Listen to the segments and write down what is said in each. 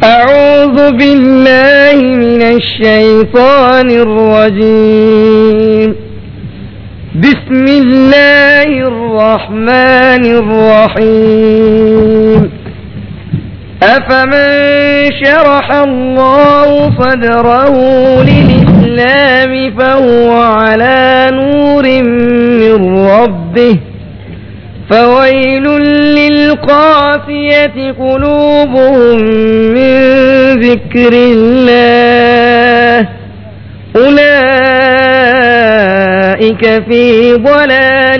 أعوذ بالله من الشيطان الرجيم بسم الله الرحمن الرحيم أفمن شرح الله صدره للإسلام فهو على نور من ربه فويل للقاسية قلوبهم من ذكر الله أولئك في ضلال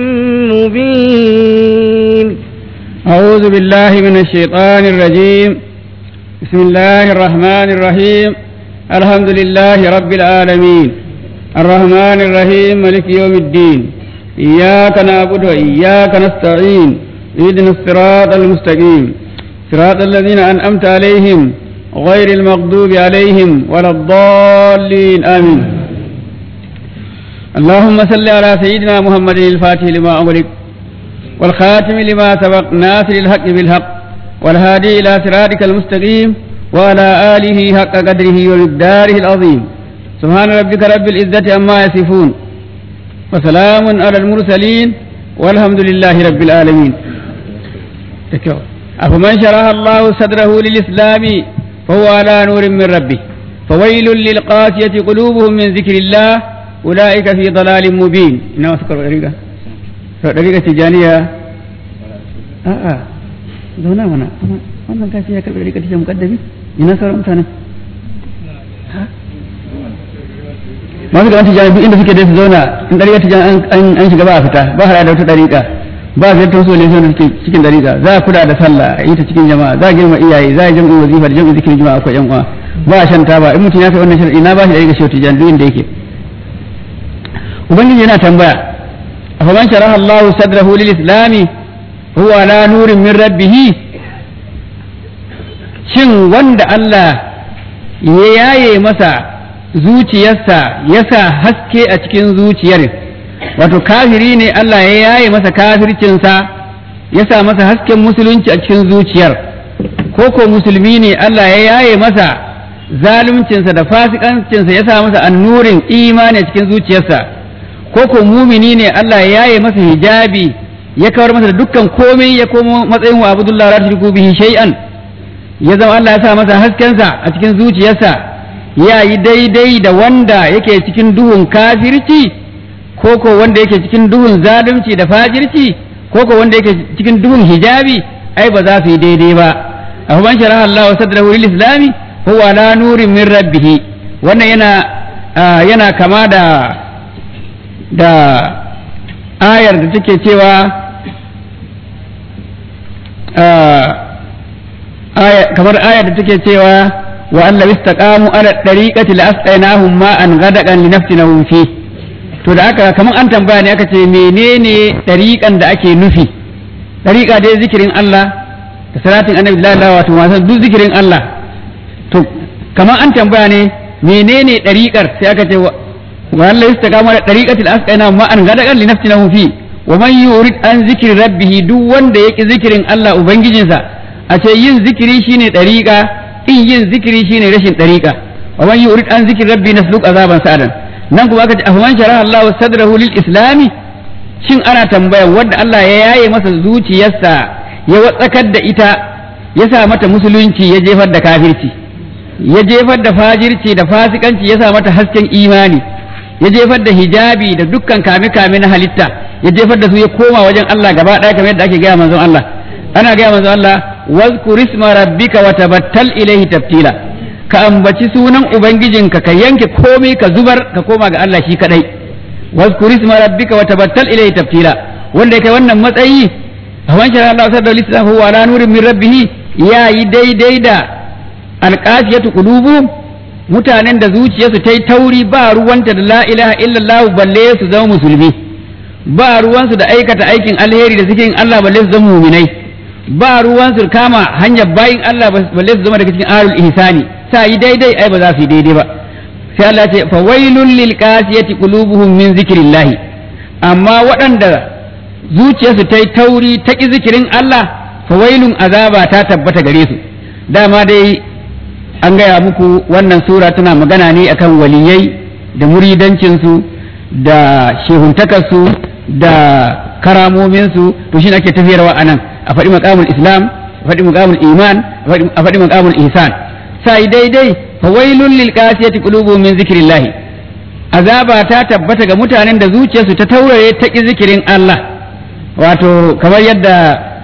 مبين أعوذ بالله من الشيطان الرجيم بسم الله الرحمن الرحيم الحمد لله رب العالمين الرحمن الرحيم ملك يوم الدين إياك نعبد وإياك نستعين اهدنا الصراط المستقيم صراط الذين أنعمت عليهم غير المغضوب عليهم ولا الضالين آمين اللهم صل على سيدنا محمد الفاتح لما أغلق والخاتم لما سبق ناصر الحق بالحق والهادي إلى صراطك المستقيم وعلى آله حق قدره ومقداره العظيم سبحان ربك رب العزة عما يصفون وسلام على المرسلين والحمد لله رب العالمين أفمن شرح الله صدره للإسلام فهو على نور من ربه فويل للقاسية قلوبهم من ذكر الله أولئك في ضلال مبين إنما أذكر طريقة طريقة تجانية آه آه zauna mana wannan kashi ya karɓi rika tishin mukaddami ina sauran mutane masu da wancan jami'in inda suke da su zauna in ɗariƙa tijan an shiga ba a fita ba hada da wata ɗariƙa ba a ziyartar su ne suke cikin ɗariƙa za a kula da sallah a yi ta cikin jama'a za a girma iyaye za a jam'in wazifa da jam'in zikirin jama'a akwai yan uwa ba a shan taba in mutum ya kai wannan shirin ina ba shi ɗariƙa shi tijan duk inda yake ubangiji yana tambaya afaman sharaha Allahu sadrahu lil islami huwa ala nurin min rabbih shin wanda Allah ya yaye masa zuciyarsa ya sa haske a cikin zuciyar wato kafiri ne Allah ya yaye masa kafircinsa ya sa masa hasken musulunci a cikin zuciyar ko ko musulmi ne Allah ya yaye masa zaluncinsa da fasikancinsa ya sa masa annurin imani a cikin zuciyarsa ko ko mumini ne Allah ya yaye masa hijabi ya kawar masa da dukkan komai ya komo matsayin wa abdullah la tushriku bihi shay'an ya zama Allah ya sa masa haskensa a cikin zuciyarsa ya yi daidai da wanda yake cikin duhun kafirci ko ko wanda yake cikin duhun zalunci da fajirci ko ko wanda yake cikin duhun hijabi ai ba za su yi daidai ba a man sharaha Allah wa sadrahu lil islami huwa la nurin min rabbih wannan yana yana kama da da ayar da take cewa kamar ayar da take cewa wa Allah istaqamu ala dariqati la asqainahum ma'an ghadakan li nafsinahum fi to da aka kamar an tambaya ne aka ce menene dariqan da ake nufi dariqa dai zikirin Allah da salatin annabi sallallahu alaihi wasallam duk zikirin Allah to kamar an tambaya ne menene dariqar sai aka ce wa Allah istaqamu ala dariqati la asqainahum ma'an ghadakan li nafsinahum fi wa man yurid an zikri rabbih duk wanda yaki zikirin Allah ubangijinsa a ce yin zikiri shine dariqa in yin zikiri shine rashin dariqa wa man yurid an zikri rabbi nasluk azaban sa'adan nan kuma aka ce afman sharaha Allahu sadrahu lil islami shin ana tambaya wanda Allah ya yaye masa zuciyarsa ya watsakar da ita ya sa mata musulunci ya jefar da kafirci ya jefar da fajirci da fasikanci ya sa mata hasken imani ya jefar da hijabi da dukkan kame-kame na halitta ya jefar da su ya koma wajen Allah gaba ɗaya kamar yadda ake gaya manzon Allah ana gaya manzon Allah wazkur isma rabbika wa tabattal ilaihi tabtila ka ambaci sunan ubangijinka ka yanke komai ka zubar ka koma ga Allah shi kadai wazkur isma rabbika wa tabattal ilaihi tabtila wanda kai wannan matsayi hawan shara Allah sallallahu alaihi wasallam huwa ala nurin min rabbih ya yi daidai da alqasiyatu qulubuhum mutanen da zuciyarsu ta yi tauri ba ruwanta da la ilaha illallah balle su zama musulmi ba ruwansu da aikata aikin alheri da zikirin Allah balle su zama muminai ba ruwansu kama hanyar bayin Allah balle su zama daga cikin ahlul ihsani sa yi daidai ai ba za su yi daidai ba sai Allah ce fa wailul lil qasiyati qulubuhum min zikrillah amma waɗanda zuciyarsu ta yi tauri ta ki zikirin Allah fa wailun azaba ta tabbata gare su dama dai an gaya muku wannan sura tana magana ne akan waliyai da muridancinsu da shehuntakarsu da karamominsu to shi ake tafiyarwa a nan a faɗi maƙamul islam a faɗi maƙamul iman a faɗi maƙamul ihsan sai daidai fa wailul lil qasiyati qulubuhum min zikrillah azaba ta tabbata ga mutanen da zuciyarsu ta taurare ta ki zikirin Allah wato kamar yadda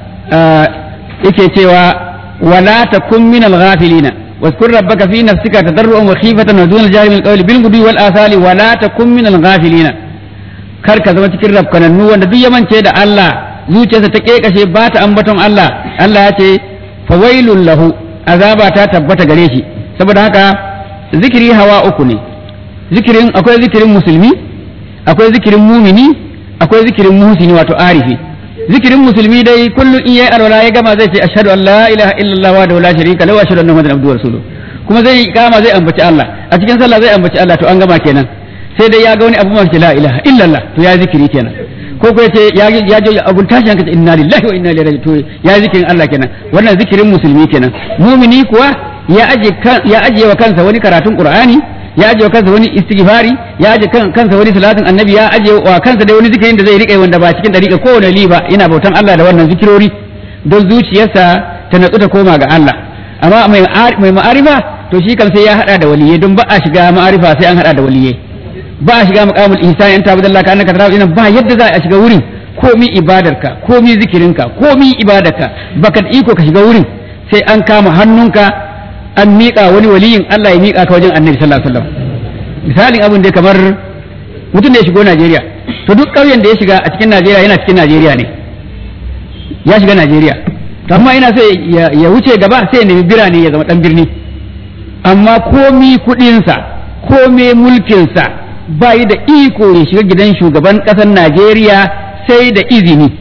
yake cewa wala takun minal ghafilina واذكر ربك في نفسك تضرعا وخيفة ودون الجهل من القول بالغدو والآثال ولا تكن من الغافلين kar ka zama cikin rafkanannu wanda duk ya mance da Allah zuciyarsa ta kekashe ba ta ambaton Allah Allah ya ce fawailul lahu azaba ta tabbata gare shi saboda haka zikiri hawa uku ne zikirin akwai zikirin musulmi akwai zikirin mumini akwai zikirin muhsini wato arifi zikirin musulmi dai kullum in yayi alwala ya gama zai ce ashhadu an la ilaha illallah wa la sharika lahu wa ashhadu anna muhammadan abduhu wa rasuluhu kuma zai kama zai ambaci Allah a cikin sallah zai ambaci Allah to an gama kenan sai dai ya ga wani abu mafi la ilaha illallah to ya zikiri kenan ko ko yace ya ya je abun tashi hankali inna lillahi wa inna ilaihi raji'un to ya zikirin Allah kenan wannan zikirin musulmi kenan mumini kuwa ya aje ya aje wa kansa wani karatun qur'ani ya aje wa kansa wani istighfari ya aje kansa wani salatin annabi ya aje wa kansa dai wani zikirin da zai rike wanda ba cikin dariƙa kowane liba ina bautan Allah da wannan zikirori don zuciyarsa ta natsu ta koma ga Allah amma mai mai ma'arifa to shi kan sai ya hada da waliyai don ba a shiga ma'arifa sai an hada da waliyai ba a shiga maqamul ihsan in tabadallah ka annaka tarawu ba yadda za a shiga wurin komi ibadarka komi zikirinka komi ibadarka baka da iko ka shiga wurin sai an kama hannunka an miƙa wani waliyin Allah ya miƙa ka wajen annabi sallallahu alaihi wasallam misalin abin da kamar mutum da ya shigo Najeriya to duk ƙauyen da ya shiga a cikin Najeriya yana cikin Najeriya ne ya shiga Najeriya to amma ina sai ya wuce gaba sai ya nemi birane ya zama dan birni amma komi kuɗinsa komi mulkinsa ba yi da iko ya shiga gidan shugaban ƙasar Najeriya sai da izini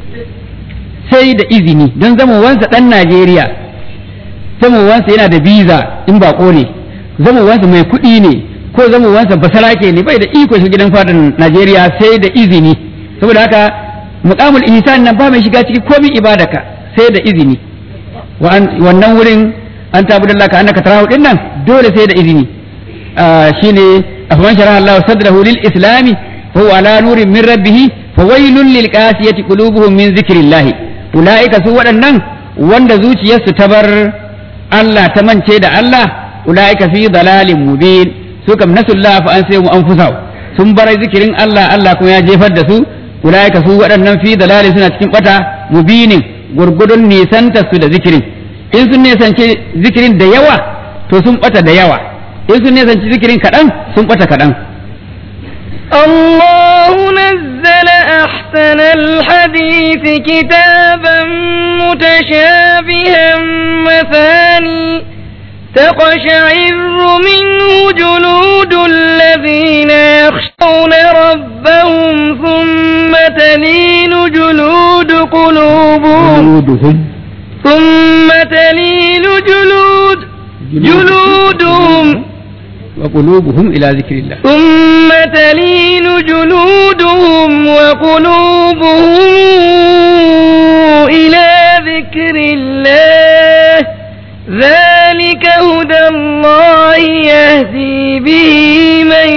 sai da izini don zamowansa ɗan Najeriya zamowansa yana da biza in bako ne zamowansa mai kuɗi ne ko zamowansa basarake ne bai da iko shiga gidan fadan Najeriya sai da izini saboda haka muqamul ihsan nan ba mai shiga ciki komai ibadaka sai da izini wannan wurin an tabu da ka annaka tarahu din nan dole sai da izini shine afaman sharaha Allah sadrahu lil islami fa huwa ala nurin min rabbih fa wailul lil qasiyati qulubuhum min zikrillah ulaika su waɗannan wanda zuciyarsu ta bar Allah ta mance da Allah ulaika fi dalalin mubin su kam nasullah fa an sai mu anfusahu sun bar zikirin Allah Allah kuma ya jefar da su ulaika su waɗannan fi dalalin suna cikin bata mubinin gurgudun nisanta su da zikirin in sun nisance zikirin da yawa to sun bata da yawa in sun nisanci zikirin kaɗan sun bata kaɗan الله نزل أحسن الحديث كتابا متشابها مثاني تقشعر منه جلود الذين يخشون ربهم ثم تلين جلود قلوبهم جلودهم ثم تلين جلود جلودهم وقلوبهم إلى ذكر الله ثم تلين جلودهم وقلوبهم إلى ذكر الله ذلك هدى الله يهدي به من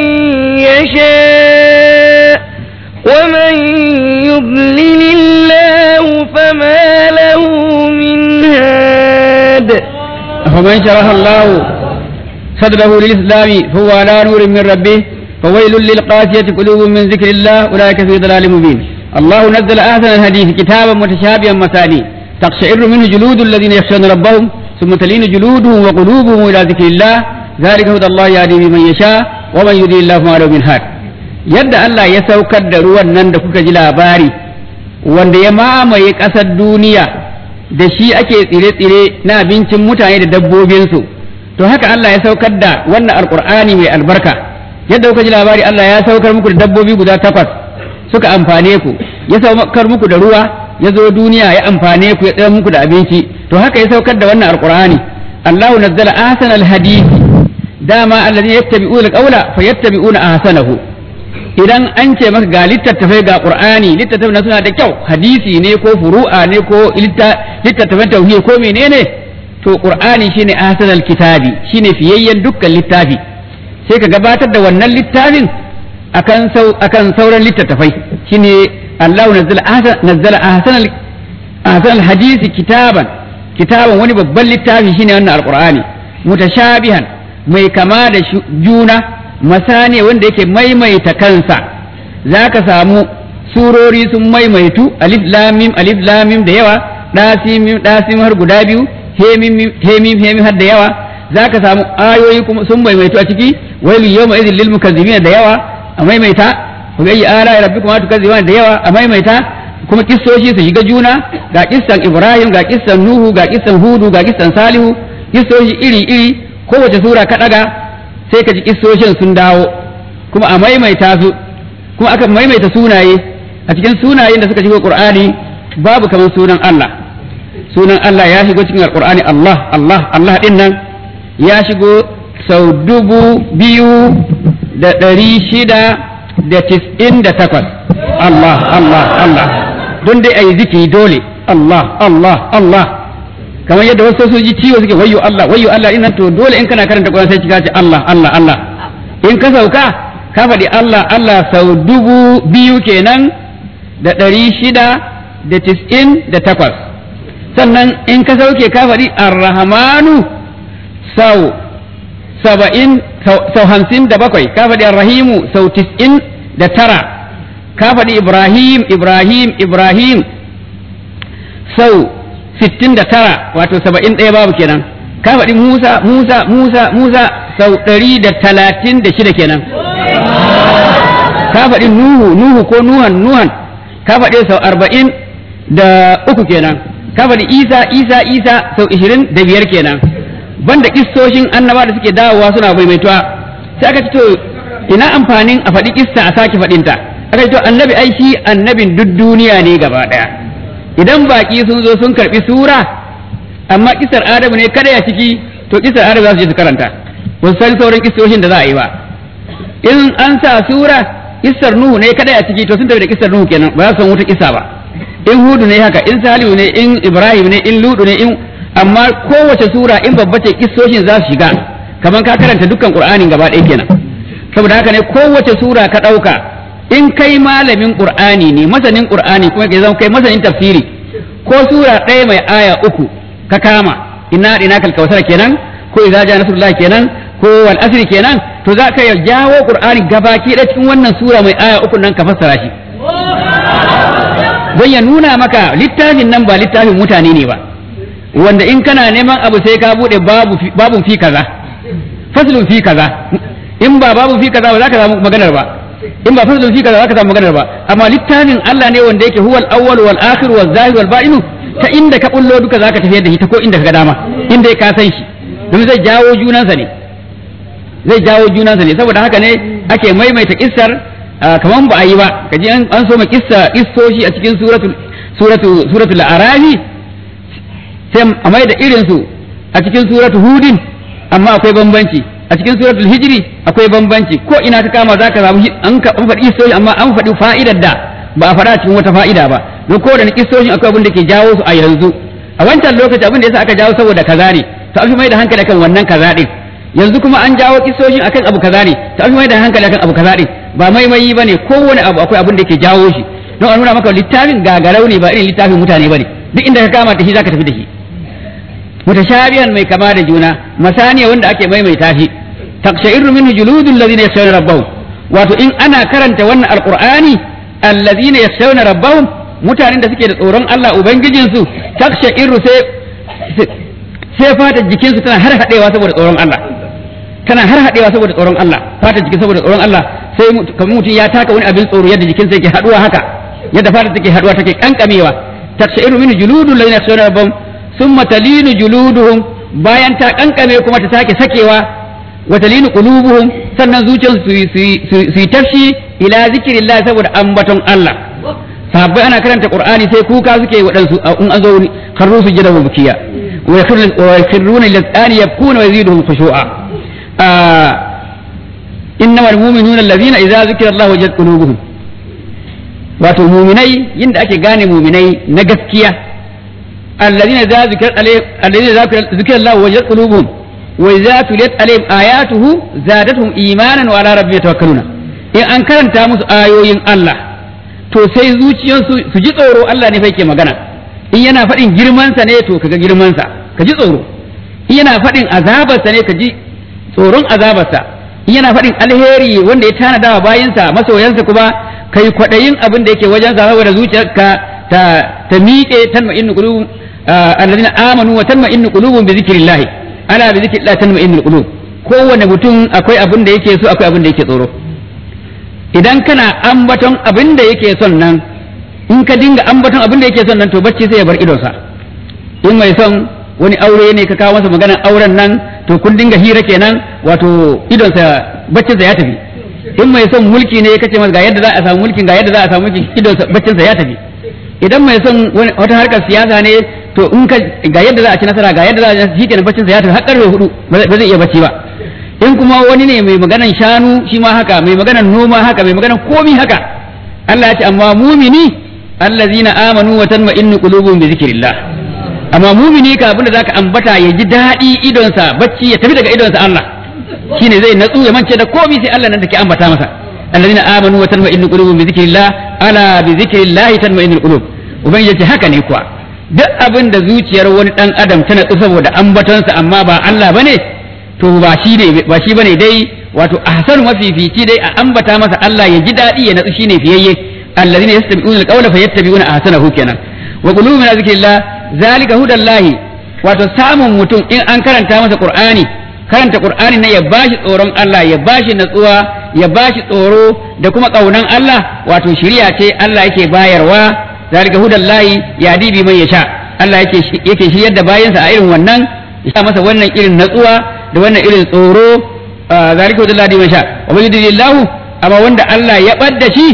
يشاء ومن يضلل الله فما له من هاد فمن شرح الله صدره للإسلام فهو على نور من ربه فويل للقاسية قلوب من ذكر الله أولئك في ضلال مبين الله نزل أحسن الحديث كتابا متشابها مثاني تقشعر منه جلود الذين يخشون ربهم ثم تلين جلودهم وقلوبهم إلى ذكر الله ذلك هدى الله يهدي بمن يشاء ومن يضلل الله فما له من هاد yadda Allah ya saukar da ruwan nan da kuka ji labari wanda ya mamaye ƙasar duniya da shi ake tsire-tsire na abincin mutane da dabbobinsu to haka Allah ya saukar da wannan alkur'ani mai albarka yadda kuka ji labari Allah ya saukar muku da dabbobi guda takwas suka amfane ku ya saukar muku da ruwa ya zo duniya ya amfane ku ya tsaya muku da abinci to haka ya saukar da wannan alkur'ani Allahu nazzala ahsana alhadisi dama allazi yattabi'una alqawla fayattabi'una ahsanahu idan an ce maka ga littattafai ga qur'ani littattafai na suna da kyau hadisi ne ko furu'a ne ko littattafan tauhid ko menene to qur'ani shine ahsanal kitabi shine fiyayyen dukkan littafi sai ka gabatar da wannan littafin akan sau akan sauran littattafai shine Allahu nazzala ahsan nazzala ahsanal ahsanal hadisi kitaban kitaban wani babban littafi shine wannan alqur'ani mutashabihan mai kama da juna masane wanda yake maimaita kansa zaka samu surori sun maimaitu alif lam mim alif lam mim da yawa dasim mim dasim har guda biyu hemim hemim hemim har da yawa zaka samu ayoyi kuma sun maimaitu a ciki wailu yawma idhil lil mukazzibin da yawa a maimaita ku ga ala rabbikum tukazziban da yawa a maimaita kuma kissoshi su shiga juna ga kissan Ibrahim ga kissan Nuhu ga kissan Hudu ga kissan Salihu kissoshi iri iri kowace sura ka daga sai ka ji kissoshin sun dawo kuma a maimaita su kuma aka maimaita sunaye a cikin sunayen da suka shigo Qur'ani babu kamar sunan Allah sunan Allah ya shigo cikin Qur'ani Allah Allah Allah din nan ya shigo sau dubu biyu da ɗari shida da tis'in da takwas Allah Allah Allah don dai a yi zikiri dole Allah Allah Allah kamar yadda wasu su ji ciwo suke wayyo Allah wayyo Allah ina to dole in kana karanta Qur'ani sai kika ce Allah Allah Allah in ka sauka ka faɗi Allah Allah sau dubu biyu kenan da ɗari shida da tis'in da takwas sannan in ka sauke ka faɗi Ar-Rahmanu sau saba'in sau hamsin da bakwai ka faɗi Ar-Rahimu sau tis'in da tara ka faɗi Ibrahim Ibrahim Ibrahim sau sittin da tara wato saba'in ɗaya babu kenan ka faɗi Musa Musa Musa Musa sau ɗari da talatin da shida kenan ka faɗi Nuhu Nuhu ko Nuhan Nuhan ka faɗi sau arba'in da uku kenan ka faɗi Isa Isa Isa sau ishirin da biyar kenan banda kissoshin annaba da suke dawowa suna maimaituwa sai aka ce to ina amfanin a faɗi kissa a sake faɗinta aka ce to annabi ai shi annabin duk duniya ne gaba ɗaya idan baƙi sun zo sun karɓi sura amma kisar adamu ne kada ya ciki to kisar adamu za su je su karanta ba su san sauran kissoshin da za a yi ba in an sa sura kissar nuhu ne kada ya ciki to sun tafi da kissar nuhu kenan ba za su san wata kissa ba in hudu ne haka in salihu ne in ibrahim ne in ludu ne in amma kowace sura in babba ce kissoshin za su shiga kamar ka karanta dukkan qur'anin gaba ɗaya kenan saboda haka ne kowace sura ka ɗauka in kai malamin qur'ani ne masanin qur'ani kuma ke zama kai masanin tafsiri ko sura ɗaya mai aya uku ka kama inna ina kal kausar kenan ko idza ja nasrullah kenan ko wal asri kenan to za ka jawo qur'ani gabaki da cikin wannan sura mai aya uku nan ka fassara shi don ya nuna maka littafin nan ba littafin mutane ne ba wanda in kana neman abu sai ka bude babu babu fi kaza faslun fi kaza in ba babu fi kaza ba za ka samu maganar ba in ba faslun fi kaza za ka samu maganar ba amma littafin Allah ne wanda yake huwal awwal wal akhir wal zahir wal batin ta inda ka bullo duka za ka tafiyar da shi ta ko inda ka ga dama inda ka san shi don zai jawo junansa ne zai jawo junansa ne saboda haka ne ake maimaita kissar kaman ba a yi ba kaji an so ma kissa kissoshi a cikin suratul suratul suratul arafi sai a mai da irin su a cikin suratul hudin amma akwai bambanci a cikin suratul hijri akwai bambanci ko ina ka kama zaka samu an ka an faɗi kissoshi amma an faɗi fa'idar da ba a faɗa cikin wata fa'ida ba don ko da kissoshin akwai abin da ke jawo su a yanzu a wancan lokaci abin da yasa aka jawo saboda kaza ne to an fi mai da hankali akan wannan kaza din yanzu kuma an jawo kissoshin akan abu kaza ne to an fi mai da hankali akan abu kaza din ba maimayi bane kowane abu akwai abin da ke jawo shi don a nuna maka littafin gagarau ne ba irin littafin mutane bane duk inda ka kama da shi zaka tafi da shi mutashabihan mai kama da juna masaniya wanda ake maimaita shi taqsha'irru minhu juludul ladina yakhshawna rabbahum wato in ana karanta wannan alqur'ani alladhina yakhshawna rabbahum mutanen da suke da tsoron Allah ubangijin su taqsha'irru sai sai fatar jikin su tana har hadewa saboda tsoron Allah tana har hadewa saboda tsoron Allah fatar jikin saboda tsoron Allah sai kamar mutum ya taka wani abin tsoro yadda jikinsa yake haduwa haka yadda fatar take haduwa take kankamewa taqsha'irru minhu juludul ladina yakhshawna rabbahum summa talinu juluduhum bayan ta kankame kuma ta sake sakewa wa talinu qulubuhum sannan zuciyarsu su yi tafshi ila zikrillah saboda ambaton Allah sahabbai ana karanta qur'ani sai kuka suke waɗansu in an zo karru su jira bukiya wa yakhruna lil yabkuna wa yaziduhum khushu'a innamal mu'minuna allazina idza zukira Allah wajat qulubuhum wato muminai yinda ake gane muminai na gaskiya alladhina idza zikra alayhim alladhina idza zikra Allah wajilat qulubuhum wa idza tuliyat alayhim ayatuhu zadatuhum imanan wa ala rabbihim yatawakkaluna in an karanta musu ayoyin Allah to sai zuciyarsu su ji tsoro Allah ne fa yake magana in yana faɗin girmansa ne to kaga girmansa ka ji tsoro in yana faɗin azabarsa ne ka ji tsoron azabarsa in yana faɗin alheri wanda ya tanada wa bayinsa masoyansa kuma kai kwaɗayin abin da yake wajensa saboda zuciyarka ta ta miƙe tanma innu qulubum alladhina amanu wa tanma innu qulubum bi zikrillah ala bi zikrillah tanma innu qulub kowanne mutum akwai abin da yake so akwai abin da yake tsoro idan kana ambaton abin da yake son nan in ka dinga ambaton abin da yake son nan to bacci sai ya bar idonsa in mai son wani aure ne ka kawo masa maganar auren nan to kun dinga hira kenan wato idonsa baccinsa ya tafi in mai son mulki ne kace masa ga yadda za a samu mulkin ga yadda za a samu mulki idonsa baccinsa ya tafi idan mai son wata harkar siyasa ne to in ka ga yadda za a ci nasara ga yadda za a ci kenan baccinsa ya tafi har karfe hudu ba zai iya bacci ba in kuma wani ne mai maganan shanu shi ma haka mai maganan noma haka mai maganan komi haka Allah ya ce amma mumini allazina amanu wa tanma'innu qulubuhum bi zikrillah amma mumini ka abinda zaka ambata ya ji daɗi idonsa bacci ya tafi daga idonsa Allah shine zai natsu ya mance da komi sai Allah nan da ke ambata masa allazina amanu wa tanma'innu qulubuhum bi zikrillah ala bi zikrillah tanma'innu qulub ubangiji ce haka ne kuwa duk abin da zuciyar wani dan adam ta natsu saboda ambatonsa amma ba Allah bane to ba shi ne ba shi bane dai wato ahsanu mafifici dai a ambata masa Allah ya ji daɗi ya natsu shine fiyayye allazina yastabi'una alqawla fayattabi'una ahsanahu kenan wa qulubu min zikrillah zalika hudallahi wato samun mutum in an karanta masa qur'ani karanta qur'ani na ya bashi tsoron Allah ya bashi natsuwa ya bashi tsoro da kuma kaunan Allah wato shiriya ce Allah yake bayarwa zalika hudallahi yadi bi man yasha Allah yake yake shiryar da bayansa a irin wannan ya masa wannan irin natsuwa da wannan irin tsoro zalika hudallahi man sha wa man yudillahu amma wanda Allah ya badda shi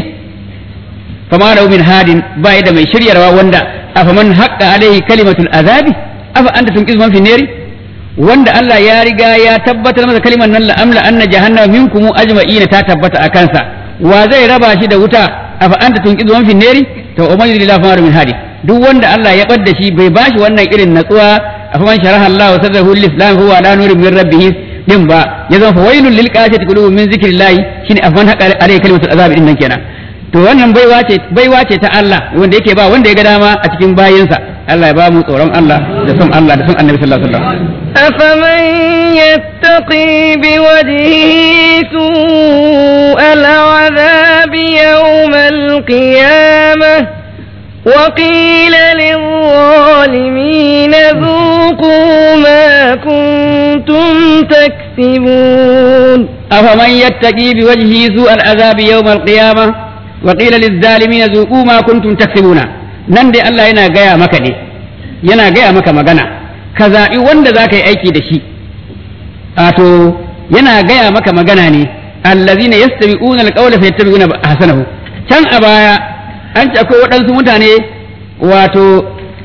fama lahu min hadin bai da mai shiryarwa wanda afaman haqqa alaihi kalimatul azabi afa anta tunqiz man fi nari wanda Allah ya riga ya tabbatar masa kalimar nan la'amla anna jahannama minkum ajma'ina ta tabbata a kansa wa zai raba shi da wuta afa anta tunqiz man fi nari to umman lillahi fama min hadi duk wanda Allah ya bar da shi bai bashi wannan irin natsuwa afaman sharaha Allah wa sadrahu lil islam huwa ala nurin min rabbih din ba ya zama fawailul lil qasiyati qulubun min zikrillah shine afaman haqqa alaihi kalimatul azabi din nan kenan to wannan baiwa ce baiwa ce ta Allah wanda yake ba wanda ya ga dama a cikin bayinsa Allah ya ba mu tsoron Allah da son Allah da son Annabi sallallahu alaihi wasallam أفمن يتقي بوجهه سوء العذاب يوم القيامة وقيل للظالمين ذوقوا ما كنتم تكسبون أفمن يتقي بوجهه سوء العذاب يوم القيامة وقيل للظالمين ذوقوا ما كنتم تكسبون nan dai Allah yana gaya maka ne yana gaya maka magana ka zaɓi wanda za ka yi aiki da shi wato yana gaya maka magana ne allazina yastabi'una alqawla fayattabi'una ahsanahu can a baya an ce akwai waɗansu mutane wato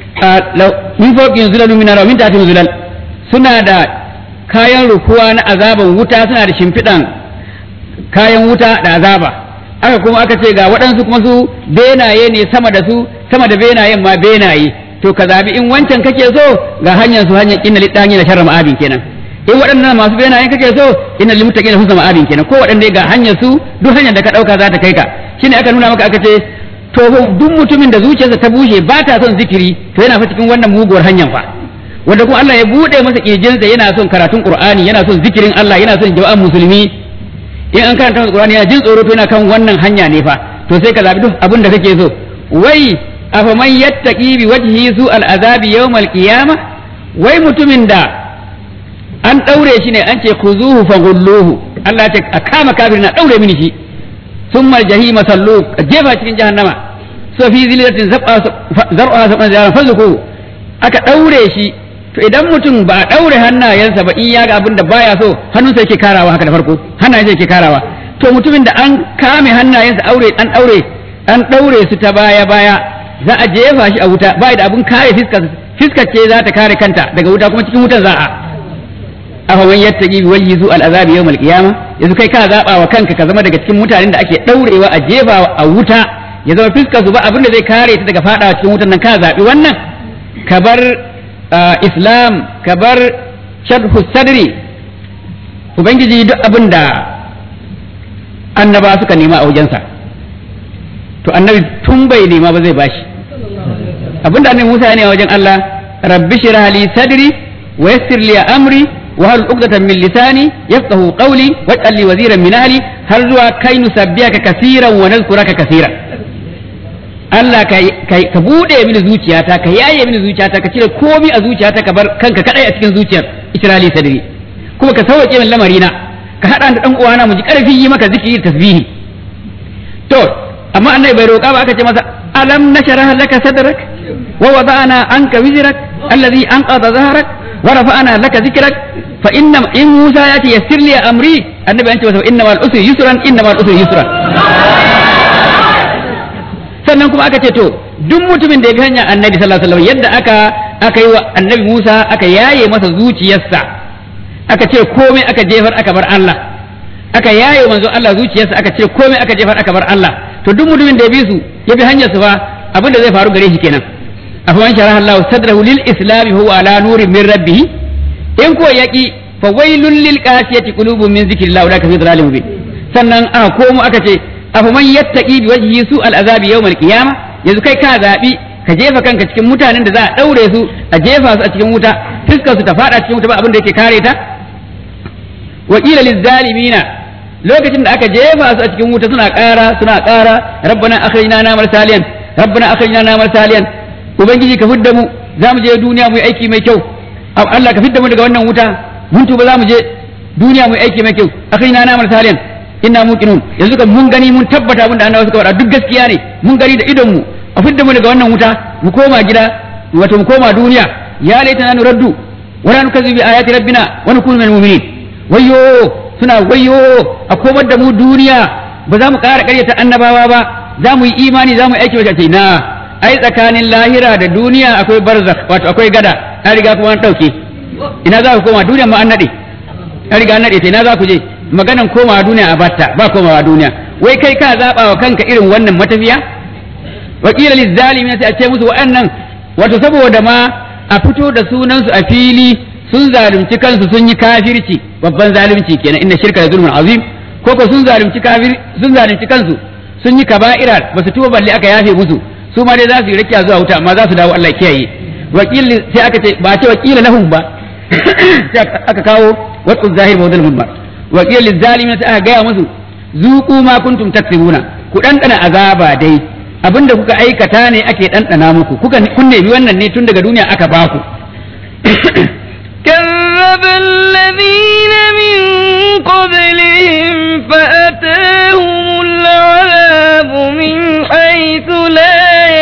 min fawqin zulalun min min tahtin zulal suna da kayan rukuwa na azaban wuta suna da shimfiɗan kayan wuta da azaba aka kuma aka ce ga waɗansu kuma su benaye ne sama da su sama da benayen ma benaye to ka zabi in wancan kake so ga hanyar su hanyar inna lidani da sharra ma'abin kenan in waɗannan masu benayen kake so inna lil muttaqina husna ma'abin kenan ko waɗanda ga hanyar su duk hanyar da ka ɗauka za ta kai ka shine aka nuna maka aka ce to duk mutumin da zuciyarsa ta bushe ba ta son zikiri to yana fa cikin wannan muguwar hanyar fa wanda kuma Allah ya bude masa kirjinsa yana son karatun Qur'ani yana son zikirin Allah yana son jama'an musulmi in an karanta masa Qur'ani yana jin tsoro to yana kan wannan hanya ne fa to sai ka zabi duk abin da kake so wai afaman yattaqi bi wajhi su al'azabi yawmal qiyamah wai mutumin da an daure shi ne an ce khuzuhu faghulluhu Allah ya ce a kama kafirin na daure mini shi thumma jahima sallu jefa cikin jahannama so fi zilatin zab'a zar'a sab'an zaran fazuku aka daure shi to idan mutum ba a daure hannayensa ba in ya ga abin da baya so hannunsa yake karawa haka da farko hannayensa yake karawa to mutumin da an kame hannayensa aure an daure an daure su ta baya baya za a jefa shi a wuta ba da abun kare fiskar fiskar ce za ta kare kanta daga wuta kuma cikin wutan za a afa man yattaqi bi wajhi zu al azab yawm al qiyama yanzu kai ka zaba wa kanka ka zama daga cikin mutanen da ake daurewa a jefa a wuta ya zama fiskar su ba abin da zai kare ta daga fadawa cikin wutan nan ka zabi wannan ka bar islam ka bar sharhu sadri ubangiji duk abin da annaba suka nema a wajensa to annabi tun bai nema ba zai bashi abinda annabi Musa ya nema wajen Allah rabbi shrah li sadri wa yassir li amri wa hal uqdatan min lisani yafqahu qawli waj'al li waziran min ahli har zuwa kai nusabbihaka kaseeran wa nazkuraka kaseeran Allah ka ka bude mini zuciyata ka yaye mini zuciyata ka cire komai a zuciyata ka bar kanka kadai a cikin zuciyar isra'ili sadri kuma ka sauke min lamarina ka hada da dan uwana mu ji karfi yi maka zikiri tasbihi to amma annabi bai roƙa ba aka ce masa alam nashrah laka sadrak wa wada'na anka wizrak alladhi anqadha dhahrak wa rafa'na laka zikrak fa inna in Musa ya ce yassir li amri annabi an ce masa inna mal usri yusran inna mal usri yusran sannan kuma aka ce to duk mutumin da ya bi hanyar annabi sallallahu alaihi wasallam yadda aka aka yi wa annabi Musa aka yaye masa zuciyarsa aka ce komai aka jefar aka bar Allah aka yaye manzo Allah zuciyarsa aka ce komai aka jefar aka bar Allah to duk mutumin da ya bi su ya bi hanyar su fa abin da zai faru gare shi kenan afaman sharaha Allah sadrahu lil islam huwa ala nurin min rabbih in ko yaki fa wailul lil qasiyati qulubun min zikrillah ulaka fi dhalalin mubin sannan aka komo aka ce afaman yattaqi bi wajhi su al azabi yawm al qiyamah yanzu kai ka zabi ka jefa kanka cikin mutanen da za a daure su a jefa su a cikin wuta fuskar su ta fada cikin wuta ba abin da yake kare ta wa qila lil zalimina lokacin da aka jefa su a cikin wuta suna ƙara suna ƙara rabbana akhrijna na saliyan rabbana akhrijna na saliyan ubangiji ka fidda mu za mu je duniya mu yi aiki mai kyau Allah ka fidda mu daga wannan wuta mun tuba za mu je duniya mu yi aiki mai kyau akhrijna na saliyan inna muqinun yanzu kan mun gani mun tabbata abin da annabawa suka faɗa duk gaskiya ne mun gani da idon mu a fidda mu daga wannan wuta mu koma gida wato mu koma duniya ya laitana nuraddu wa la nukazzibu bi ayati rabbina wa nakunu minal mu'minin wayyo suna wayyo a komar da mu duniya ba za mu ƙara ƙaryata annabawa ba za mu yi imani za mu yi aiki wajen ce na ai tsakanin lahira da duniya akwai barzakh wato akwai gada an riga kuma an ɗauke ina za ku koma duniya ma an naɗe an riga an naɗe ta ina za ku je maganan komawa duniya a batta ba komawa duniya wai kai ka zaɓa wa kanka irin wannan matafiya wakila lizzalimin sai a ce musu wa'annan wato saboda ma a fito da sunansu a fili sun zalunci kansu sun yi kafirci babban zalunci kenan inna shirka da zulmun azim ko ko sun zalunci kafir sun zalunci kansu sun yi kaba'ira ba su tuba balle aka yafe musu su ma dai za su yi rakiya zuwa wuta amma za su dawo Allah kiyaye wakil sai aka ce ba ce wakila lahum ba sai aka kawo wasu zahir ba wadal mudbar wakil lizalimin sai aka gaya musu zuqu ma kuntum taksibuna ku dandana azaba dai abinda kuka aikata ne ake dandana muku kuka kun nemi wannan ne tun daga duniya aka baku كذب الذين من قبلهم فأتاهم العذاب من حيث لا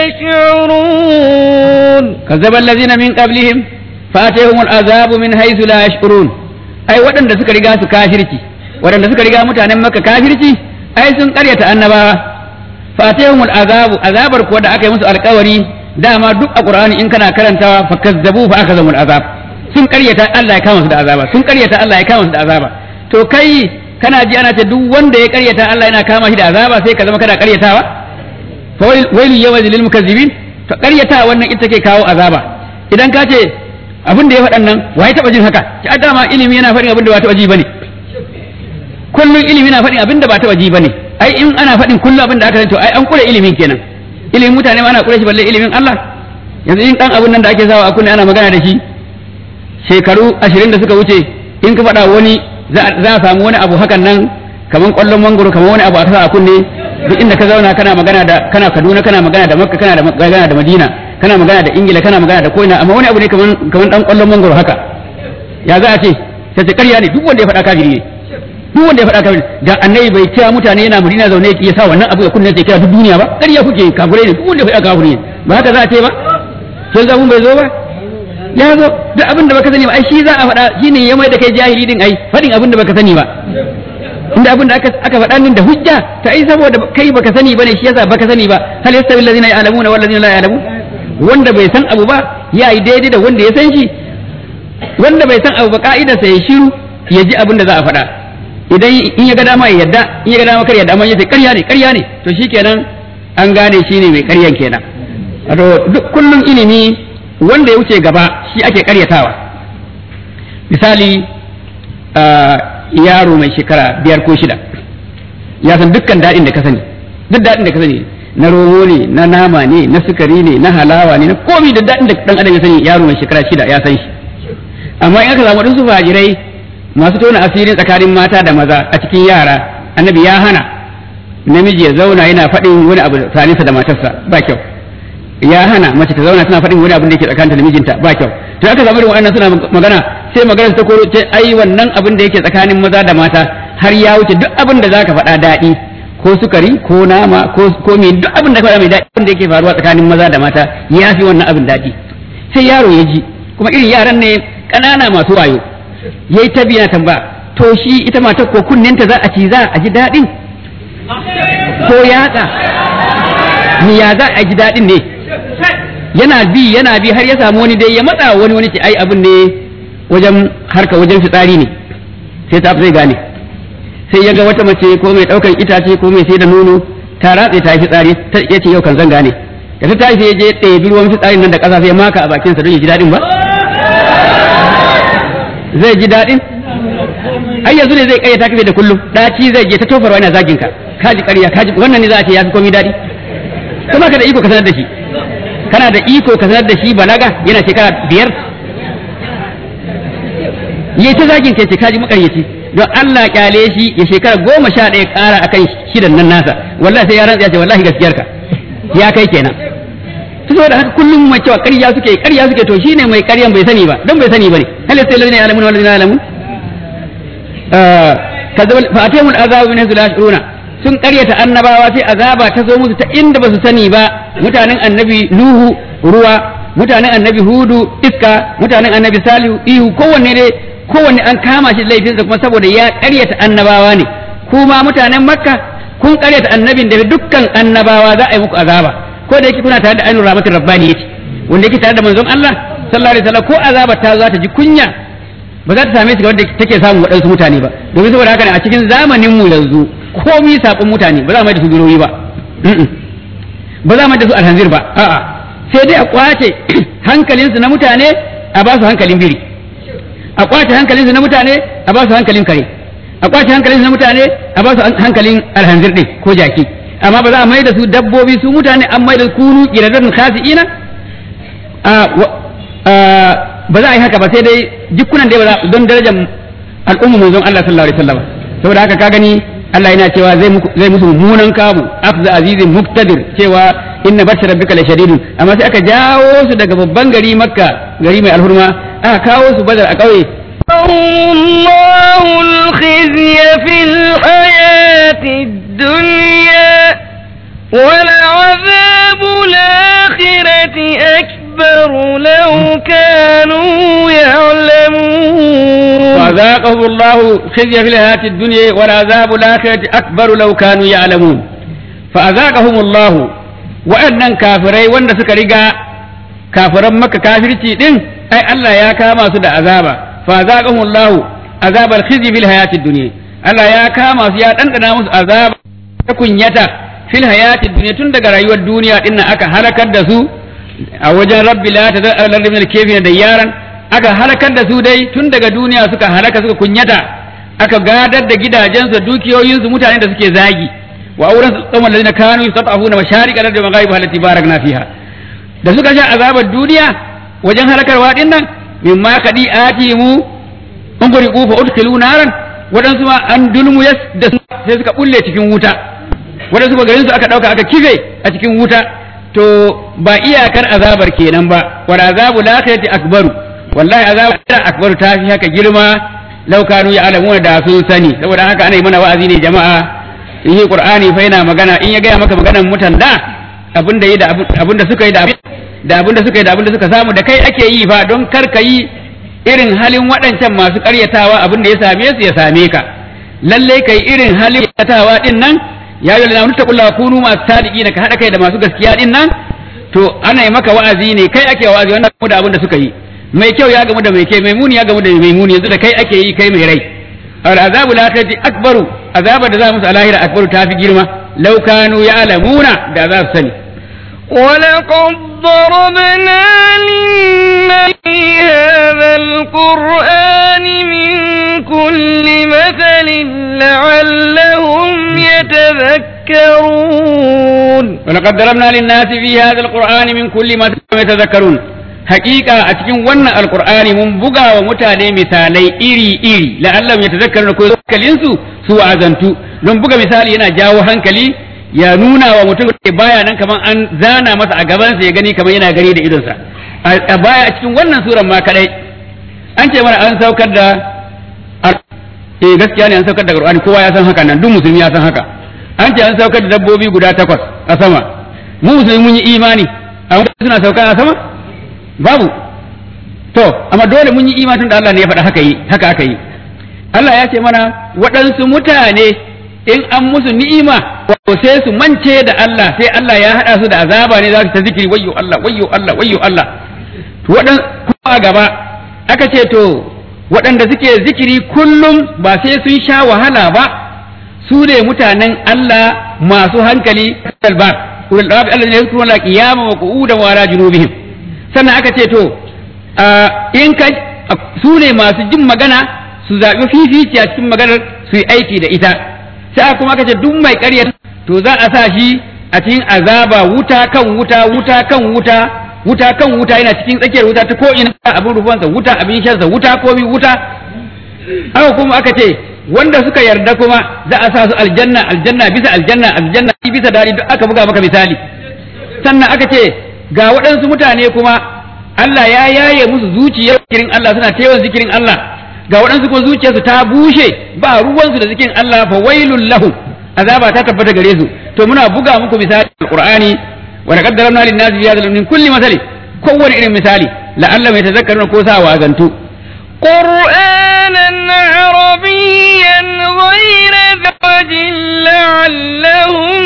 يشعرون كذب الذين من قبلهم فأتاهم العذاب من حيث لا يشعرون أي ودن da suka riga su kafirci waɗanda suka riga mutanen maka kafirci ai sun karyata annabawa fatihum azabu azabar kuwa da aka yi musu alkawari dama duk a qur'ani in kana karantawa fakazzabu fa akazamul azab sun karyata Allah ya kama su da azaba sun karyata Allah ya kama su da azaba to kai kana ji ana ce duk wanda ya karyata Allah yana kama shi da azaba sai ka zama kana karyatawa fa wailu yawma lil mukazzibin to karyata wannan ita ke kawo azaba idan ka ce abin da ya faɗan nan waye taba jin haka ki dama ilimi yana faɗin abin da ba taba ji bane kullun ilimi yana faɗin abin da ba taba ji bane ai in ana faɗin kullun abin da aka to ai an kure ilimin kenan ilimin mutane ma ana kure shi balle ilimin Allah yanzu in dan abin nan da ake sawa a kunne ana magana da shi shekaru ashirin da suka wuce in ka faɗa wani za a samu wani abu hakan nan kaman ƙwallon mangoro kaman wani abu a kasa a kunne duk inda ka zauna kana magana da kana Kaduna kana magana da Makka kana da magana da Madina kana magana da Ingila kana magana da koina amma wani abu ne kaman kaman dan ƙwallon mangoro haka ya za a ce sai ce ƙarya ne duk wanda ya faɗa kafiri ne duk wanda ya faɗa kafiri da annabi bai kira mutane yana Madina zaune ya sa wannan abu ya kunne sai kira duk duniya ba ƙarya kuke kafirai ne duk wanda ya faɗa kafiri ne ba haka za a ce ba sai zabun bai zo ba ya zo duk abin da baka sani ba ai shi za a faɗa shine ya mai da kai jahili din ai faɗin abin da baka sani ba inda abin da aka aka faɗa din da hujja ta ai saboda kai baka sani bane shi yasa baka sani ba hal yastawi allazina ya'lamuna wal ladina la ya'lamun wanda bai san abu ba ya yi daidai da wanda ya san shi wanda bai san abu ba ka'ida sai ya shiru ya ji abin da za a faɗa idan in ya ga dama ya yadda in ya ga dama kar ya yadda amma ya ce ƙarya ne ƙarya ne to shikenan an gane shi ne mai ƙaryan kenan wato duk kullum ilimi wanda ya wuce gaba shi ake karyatawa misali yaro mai shekara biyar ko shida ya san dukkan daɗin da ka sani duk daɗin da ka sani na romo ne na nama ne na sukari ne na halawa ne na komi da daɗin da ɗan adam ya sani yaro mai shekara shida ya san shi amma in aka samu waɗansu fajirai masu tona asirin tsakanin mata da maza a cikin yara annabi ya hana namiji ya zauna yana faɗin wani abu tsaninsa da matarsa ba kyau ya hana mace ta zauna tana faɗin wani abin da yake tsakaninta da mijinta ba kyau to aka samu irin waɗannan suna magana sai magana ta koro ce ai wannan abin da yake tsakanin maza da mata har ya wuce duk abin da zaka faɗa daɗi ko sukari ko nama ko ko me duk abin da ka faɗa mai daɗi abin da yake faruwa tsakanin maza da mata ya fi wannan abin daɗi sai yaro ya ji kuma irin yaran ne ƙanana masu wayo yayi ta biya tamba to shi ita matar ko kunninta za a ci za a ji daɗin ko yatsa ni ya za a ji daɗin ne yana bi yana bi har ya samu wani dai ya matsa wani wani ce ai abin ne wajen harka wajen fitsari ne sai ta zai gane sai ya ga wata mace ko mai ɗaukan itace ko mai sai da nono ta ratse ta yi fitsari ya ce yau kan zan gane da ta tashi sai ya je ɗebi ruwan fitsarin nan da ƙasa sai maka a bakinsa don ya ji daɗin ba zai ji daɗin ai yanzu ne zai kayyata kafe da kullum ɗaci zai je ta tofarwa yana zagin ka kaji ƙarya kaji wannan ne za a ce ya fi komai daɗi kuma ka da iko ka sanar da shi kana da iko ka sanar da shi balaga yana shekara biyar yi ta zagin kai ce kaji makaryaci don Allah kyale shi ya shekara goma sha ɗaya ƙara akan shidan nan nasa wallahi sai ya rantsa ya ce wallahi gaskiyar ka ya kai kenan to saboda haka kullum mai cewa ƙarya suke ƙarya suke to shine mai ƙaryan bai sani ba don bai sani bane hal sai ladina ya'lamun wal ladina ya'lamun kadzabal fa atamul azabu min haythu la yashuruna sun ƙaryata annabawa sai azaba ta zo musu ta inda ba su sani ba mutanen annabi nuhu ruwa mutanen annabi hudu iska mutanen annabi salihu ihu kowanne dai kowanne an kama shi laifinsa kuma saboda ya ƙaryata annabawa ne kuma mutanen makka kun ƙaryata annabin da dukkan annabawa za a yi muku azaba ko da yake kuna tare da ainihin rahmatin rabbani yace wanda yake tare da manzon Allah sallallahu alaihi wasallam ko azaba ta za ta ji kunya ba za ta same shi ga wanda take samun waɗansu mutane ba domin saboda haka ne a cikin zamanin mu yanzu komi saƙon mutane ba za mu da su biroyi ba ba za mu da su alhanzir ba a'a sai dai a kwace hankalinsu na mutane a ba su hankalin biri a kwace hankalinsu na mutane a ba su hankalin kare a kwace hankalinsu na mutane a ba su hankalin alhanzir din ko jaki amma ba za a mai da su dabbobi su mutane an mai da kunu kiradan khasi'ina ba za a yi haka ba sai dai jikunan dai ba za don darajar al'umma manzon Allah sallallahu alaihi wasallam saboda haka ka gani Allah yana cewa zai musu mummunan kamu afza azizin muktadir cewa inna batsha rabbika la shadidun amma sai aka jawo su daga babban gari makka gari mai alhurma aka kawo su badar a ƙauye الله الخزي في الحياة الدنيا ولعذاب الآخرة أكبر لو كانوا يعلمون وذاقهم الله خزي في الحياة الدنيا والعذاب الآخرة أكبر لو كانوا يعلمون فأذاقهم الله وأنن كافري وأن سكرقا كافرا مكة كافرتي دين أي الله يا كاما سدى عذابا فأذاقهم الله عذاب الخزي في الحياة الدنيا الله يا كاما سياد أنت ناموس عذاب تكون يتا في الحياة الدنيا تندق رأيو الدنيا إن أكا هلكت دسو a wajen rabbi la ta zai min al-kafina da yaran aka halakar da su dai tun daga duniya suka halaka suka kunyata aka gadar da gidajensu da dukiyoyinsu mutane da suke zagi wa auren su tsawon lalina kanu yastafuna masharika da magharibi halati barakna fiha da suka sha azabar duniya wajen halakarwa din nan mimma kadi atimu unguriqu fa udkhilu naran wadansu ma an dulmu yas da sai suka bulle cikin wuta wadansu ba garin su aka dauka aka kife a cikin wuta to ba iyakar azabar kenan ba wal azabu lakhirati akbaru wallahi azabu akbaru ta fi haka girma law kanu ya'lamuna da sun sani saboda haka ana yi mana wa'azi ne jama'a in yi qur'ani fa yana magana in ya gaya maka maganan mutan da abinda yi da abinda suka yi da da abinda suka yi da abinda suka samu da kai ake yi fa don kar ka yi irin halin waɗancan masu ƙaryatawa abinda ya same su ya same ka lalle kai irin halin ƙaryatawa din nan ya yi lalata ta kulla kunu masu sadiki ka haɗa kai da masu gaskiya din nan to ana yi maka wa'azi ne kai ake wa'azi wannan da abin da suka yi mai kyau ya gamu da mai kyau mai muni ya gamu da mai muni yanzu da kai ake yi kai mai rai al azabu la tati akbaru azaba da za musu a lahira akbaru ta fi girma law kanu ya'lamuna da za su sani ولقد ضربنا للناس في هذا القرآن من كل مثل لعلهم يتذكرون ولقد ضربنا للناس في هذا القرآن من كل ما يتذكرون حقيقة أتكين ون القرآن من بقى ومتاني مثالي إري إري لعلهم يتذكرون كل كلينسو سوى أزنتو don buga misali yana jawo hankali ya nuna wa mutum da baya nan kamar an zana masa a gabansa ya gani kamar yana gani da idonsa a baya a cikin wannan suran ma kadai an ce mana an saukar da eh gaskiya ne an saukar da Qur'ani kowa ya san haka nan duk musulmi ya san haka an ce an saukar da dabbobi guda takwas a sama mu musulmi mun yi imani amma suna saukar a sama babu to amma dole mun yi imani tunda Allah ne ya faɗa haka yi haka aka yi Allah ya ce mana waɗansu mutane in an musu ni'ima wato sai su mance da Allah sai Allah ya haɗa su da azaba ne za su ta zikiri wayyo Allah wayyo Allah wayyo Allah to waɗan kuma gaba aka ce to waɗanda suke zikiri kullum ba sai sun sha wahala ba su ne mutanen Allah masu hankali ba ulul albab alladhina yadhkuruna qiyaman wa qu'udan wa ala junubihim sannan aka ce to in ka su ne masu jin magana su zaɓi fifici a cikin maganar su yi aiki da ita sai kuma aka ce duk mai ƙarya to za a sa shi a cikin azaba wuta kan wuta wuta kan wuta wuta kan wuta yana cikin tsakiyar wuta ta ko ina abin rufansa wuta abin shansa wuta komi wuta haka kuma aka ce wanda suka yarda kuma za a sa su aljanna aljanna bisa aljanna aljanna bisa dadi duk aka buga maka misali sannan aka ce ga waɗansu mutane kuma Allah ya yaye musu zuciyar zikirin Allah suna ta yawan zikirin Allah ga waɗansu kuma zuciyarsu ta bushe ba ruwansu da zikirin Allah fa wailul lahum azaba ta tabbata gare su to muna buga muku misali alqur'ani wa laqad darabna lin nasi fi hadha min kulli masali kowane irin misali la'alla mai tazakkaruna ko sa wa azantu قرآنا عربيا غير ذوج لعلهم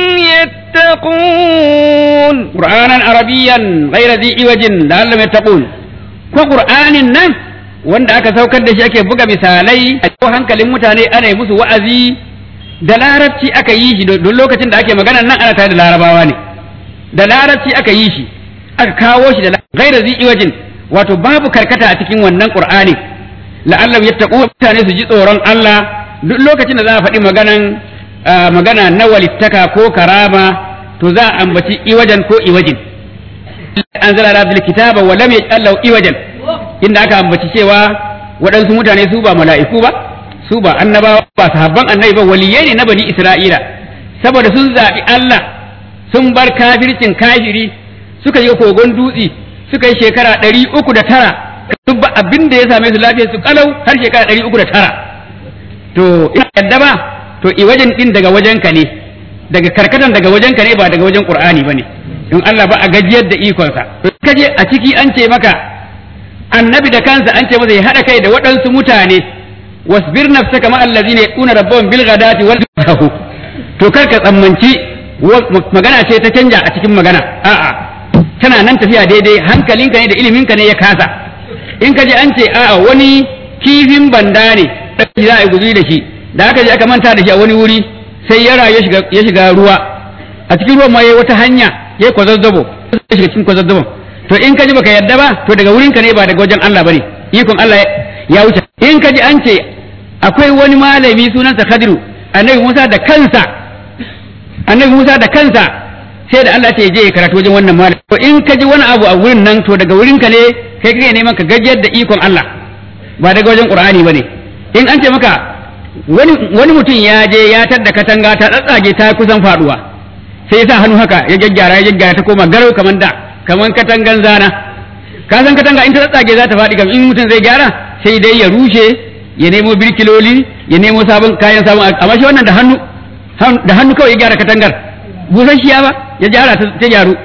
يتقون قرآنا عربيا غير ذي عوج لعلهم يتقون ko qur'anin nan wanda aka saukar da shi ake buga misalai a cikin hankalin mutane ana yi musu wa'azi da larabci aka yi shi don lokacin da ake magana nan ana tare da larabawa ne da larabci aka yi shi aka kawo shi da gaira zi iwajin wato babu karkata a cikin wannan qur'ani la'allam yattaqu mutane su ji tsoron Allah duk lokacin da za a faɗi maganan magana na walittaka ko karama to za a ambaci iwajan ko iwajin anzala rabbil kitaba wa lam yaj'al lahu iwajan inda aka ambaci cewa waɗansu mutane su ba mala'iku ba su ba annabawa ba sahabban annabi ba waliyai ne na bani isra'ila saboda sun zaɓi Allah sun bar kafircin kafiri suka yi kogon dutse suka yi shekara ɗari uku da tara duk ba abin da ya same su lafiya su kalau har shekara ɗari uku da tara to ina yadda ba to i wajen din daga wajenka ne daga karkatan daga wajenka ne ba daga wajen qur'ani bane in Allah ba a gajiyar da ikonsa to kaje a ciki an ce maka annabi da kansa an ce masa ya hada kai da waɗansu mutane wasbir nafsaka ma allazina yaquna rabbahum bil ghadati wal lahu to kar ka tsammanci magana ce ta canja a cikin magana a'a tana nan tafiya daidai hankalinka ne da iliminka ne ya kasa in ka ji an ce a'a wani kifin banda ne za a yi guzuri da shi da aka je aka manta da shi a wani wuri sai ya rayu ya shiga ruwa a cikin ruwan ma yayi wata hanya yayi kwazazzabo ya shiga cikin kwazazzabon to in ka ji baka yadda ba to daga wurinka ne ba daga wajen Allah bane ikon Allah ya wuce in ka ji an ce akwai wani malami sunansa Khadiru annabi Musa da kansa annabi Musa da kansa sai da Allah ce je ya karatu wajen wannan malami to in ka ji wani abu a wurin nan to daga wurinka ne kai kake neman ka gajiyar da ikon Allah ba daga wajen Qur'ani bane in an ce maka wani wani mutum ya je ya tadda katanga ta tsatsage ta kusan faduwa sai ya sa hannu haka ya gyaggyara ya gyaggyara ta koma garau kaman da kaman katangan zana ka san katanga in ta tsatsage za ta faɗi kam in mutum zai gyara sai dai ya rushe ya nemo birkiloli ya nemo sabon kayan sabon amma shi wannan da hannu da hannu kawai ya gyara katangar busasshiya ba ya gyara ta gyaru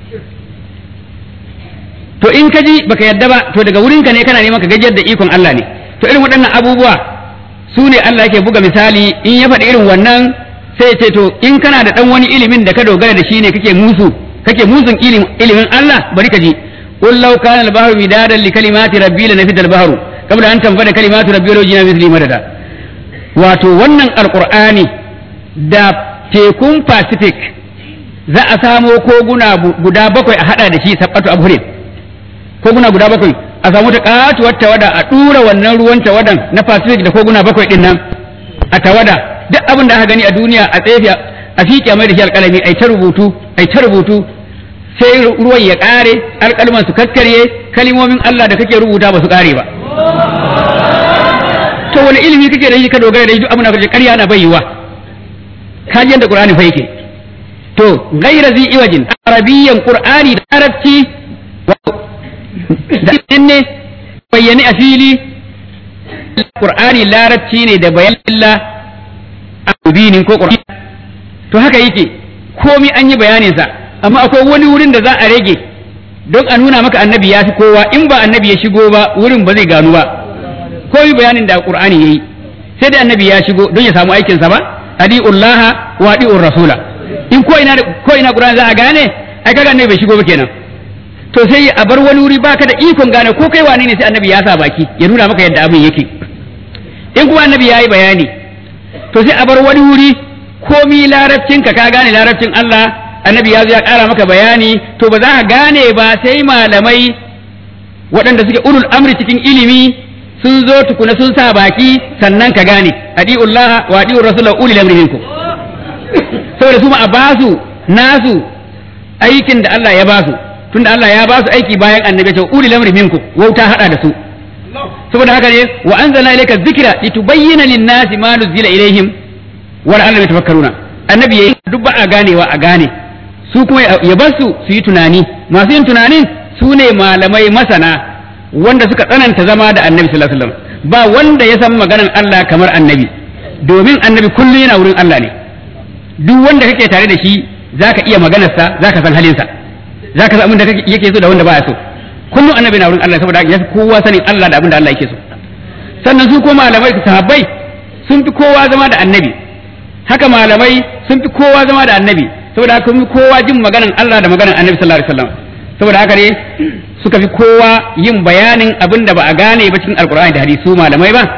to in ka ji baka yadda ba to daga wurinka ne kana neman ka gajiyar da ikon Allah ne to irin waɗannan abubuwa su ne Allah yake buga misali in ya faɗi irin wannan sai ce to in kana da ɗan wani ilimin da ka dogara da shi ne kake musu kake musun ilimin Allah bari ka ji qul law kana al-bahru midadan li kalimati rabbi la nafida al-bahru qabla an tanfada kalimatu rabbi law jina mithli madada wato wannan alqur'ani da tekun pacific za a samo koguna guda bakwai a hada da shi sabbatu abhurin koguna guda bakwai a samu ta katuwar tawada a dura wannan ruwan tawadan na pacific da koguna bakwai din nan a tawada duk abin da aka gani a duniya a tsefe a fiƙe mai da shi alƙalami ai ta rubutu ai ta rubutu sai ruwan ya ƙare alƙalman su kakkarye kalimomin Allah da kake rubuta ba su ƙare ba to wani ilimi kake da shi ka dogara da shi duk abin da kake ƙarya na bayyuwa ka ji yadda Qur'ani fa yake to gaira zi iwajin arabiyyan Qur'ani da arabci da ne bayyane a fili Qur'ani larabci ne da bayan Allah a mubinin ko Qur'ani to haka yake komi an yi bayaninsa amma akwai wani wurin da za a rage don a nuna maka annabi ya fi kowa in ba annabi ya shigo ba wurin ba zai gano ba komi bayanin da Qur'ani yayi sai da annabi ya shigo don ya samu aikinsa ba adi'ullaha wa adi'ur rasula in ko ina ko ina Qur'ani za a gane ai kaga annabi bai shigo ba kenan to sai a bar wani wuri baka da ikon gane ko kai wane ne sai annabi ya sa baki ya nuna maka yadda abin yake in kuma annabi ya yi bayani to sai a bar wani wuri komi larabcin ka ka gane larabcin Allah annabi ya zo ya ƙara maka bayani to ba za ka gane ba sai malamai waɗanda suke ulul amri cikin ilimi sun zo tukuna sun sa baki sannan ka gane adi'ullaha wa adi'ur rasulahu ulil amri minkum saboda su ma a basu nasu aikin da Allah ya basu tunda Allah ya basu aiki bayan annabi ta ulil amri minkum wauta hada da su saboda haka ne wa anzalna ilayka dhikra litubayyana lin-nasi ma nuzila ilaihim wa la'allahum yatafakkaruna annabi yayi duk ba a ganewa a gane su kuma ya bar su su yi tunani masu yin tunanin su ne malamai masana wanda suka tsananta zama da annabi sallallahu alaihi wasallam ba wanda ya san maganar Allah kamar annabi domin annabi kullum yana wurin Allah ne duk wanda kake tare da shi zaka iya maganarsa zaka san halinsa zaka san abin da yake so da wanda baya so kullum annabi na wurin Allah saboda ya fi kowa sanin Allah da abin da Allah yake so sannan su ko malamai sahabbai sun fi kowa zama da annabi haka malamai sun fi kowa zama da annabi saboda haka fi kowa jin maganan Allah da maganan annabi sallallahu alaihi wasallam saboda haka ne suka fi kowa yin bayanin abin da ba a gane ba cikin alkur'ani da hadisi malamai ba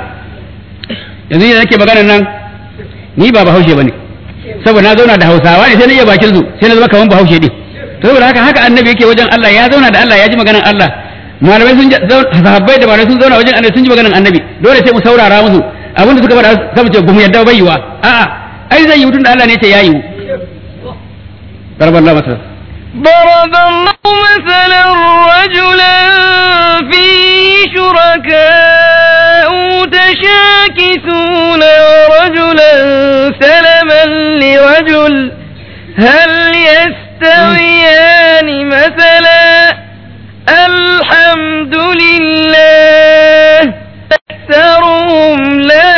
yanzu ne nake maganan nan ni ba bahaushe bane saboda na zauna da hausawa ne sai na iya bakin su sai na zama kaman bahaushe din saboda haka haka annabi yake wajen Allah ya zauna da Allah ya ji maganan Allah malamai sun sahabbai da malamai sun zauna wajen annabi sun ji maganan annabi dole sai mu saurara musu abin da suka faɗa sai mu ce ba mu yadda bai yiwa a'a ai zai yi tun da Allah ne ce ya yiwu ضرب الله مثلا ضرب الله مثلا رجلا فيه شركاء متشاكسون ورجلا سلما لرجل هل يستويان مثلا الحمد لله أكثرهم لا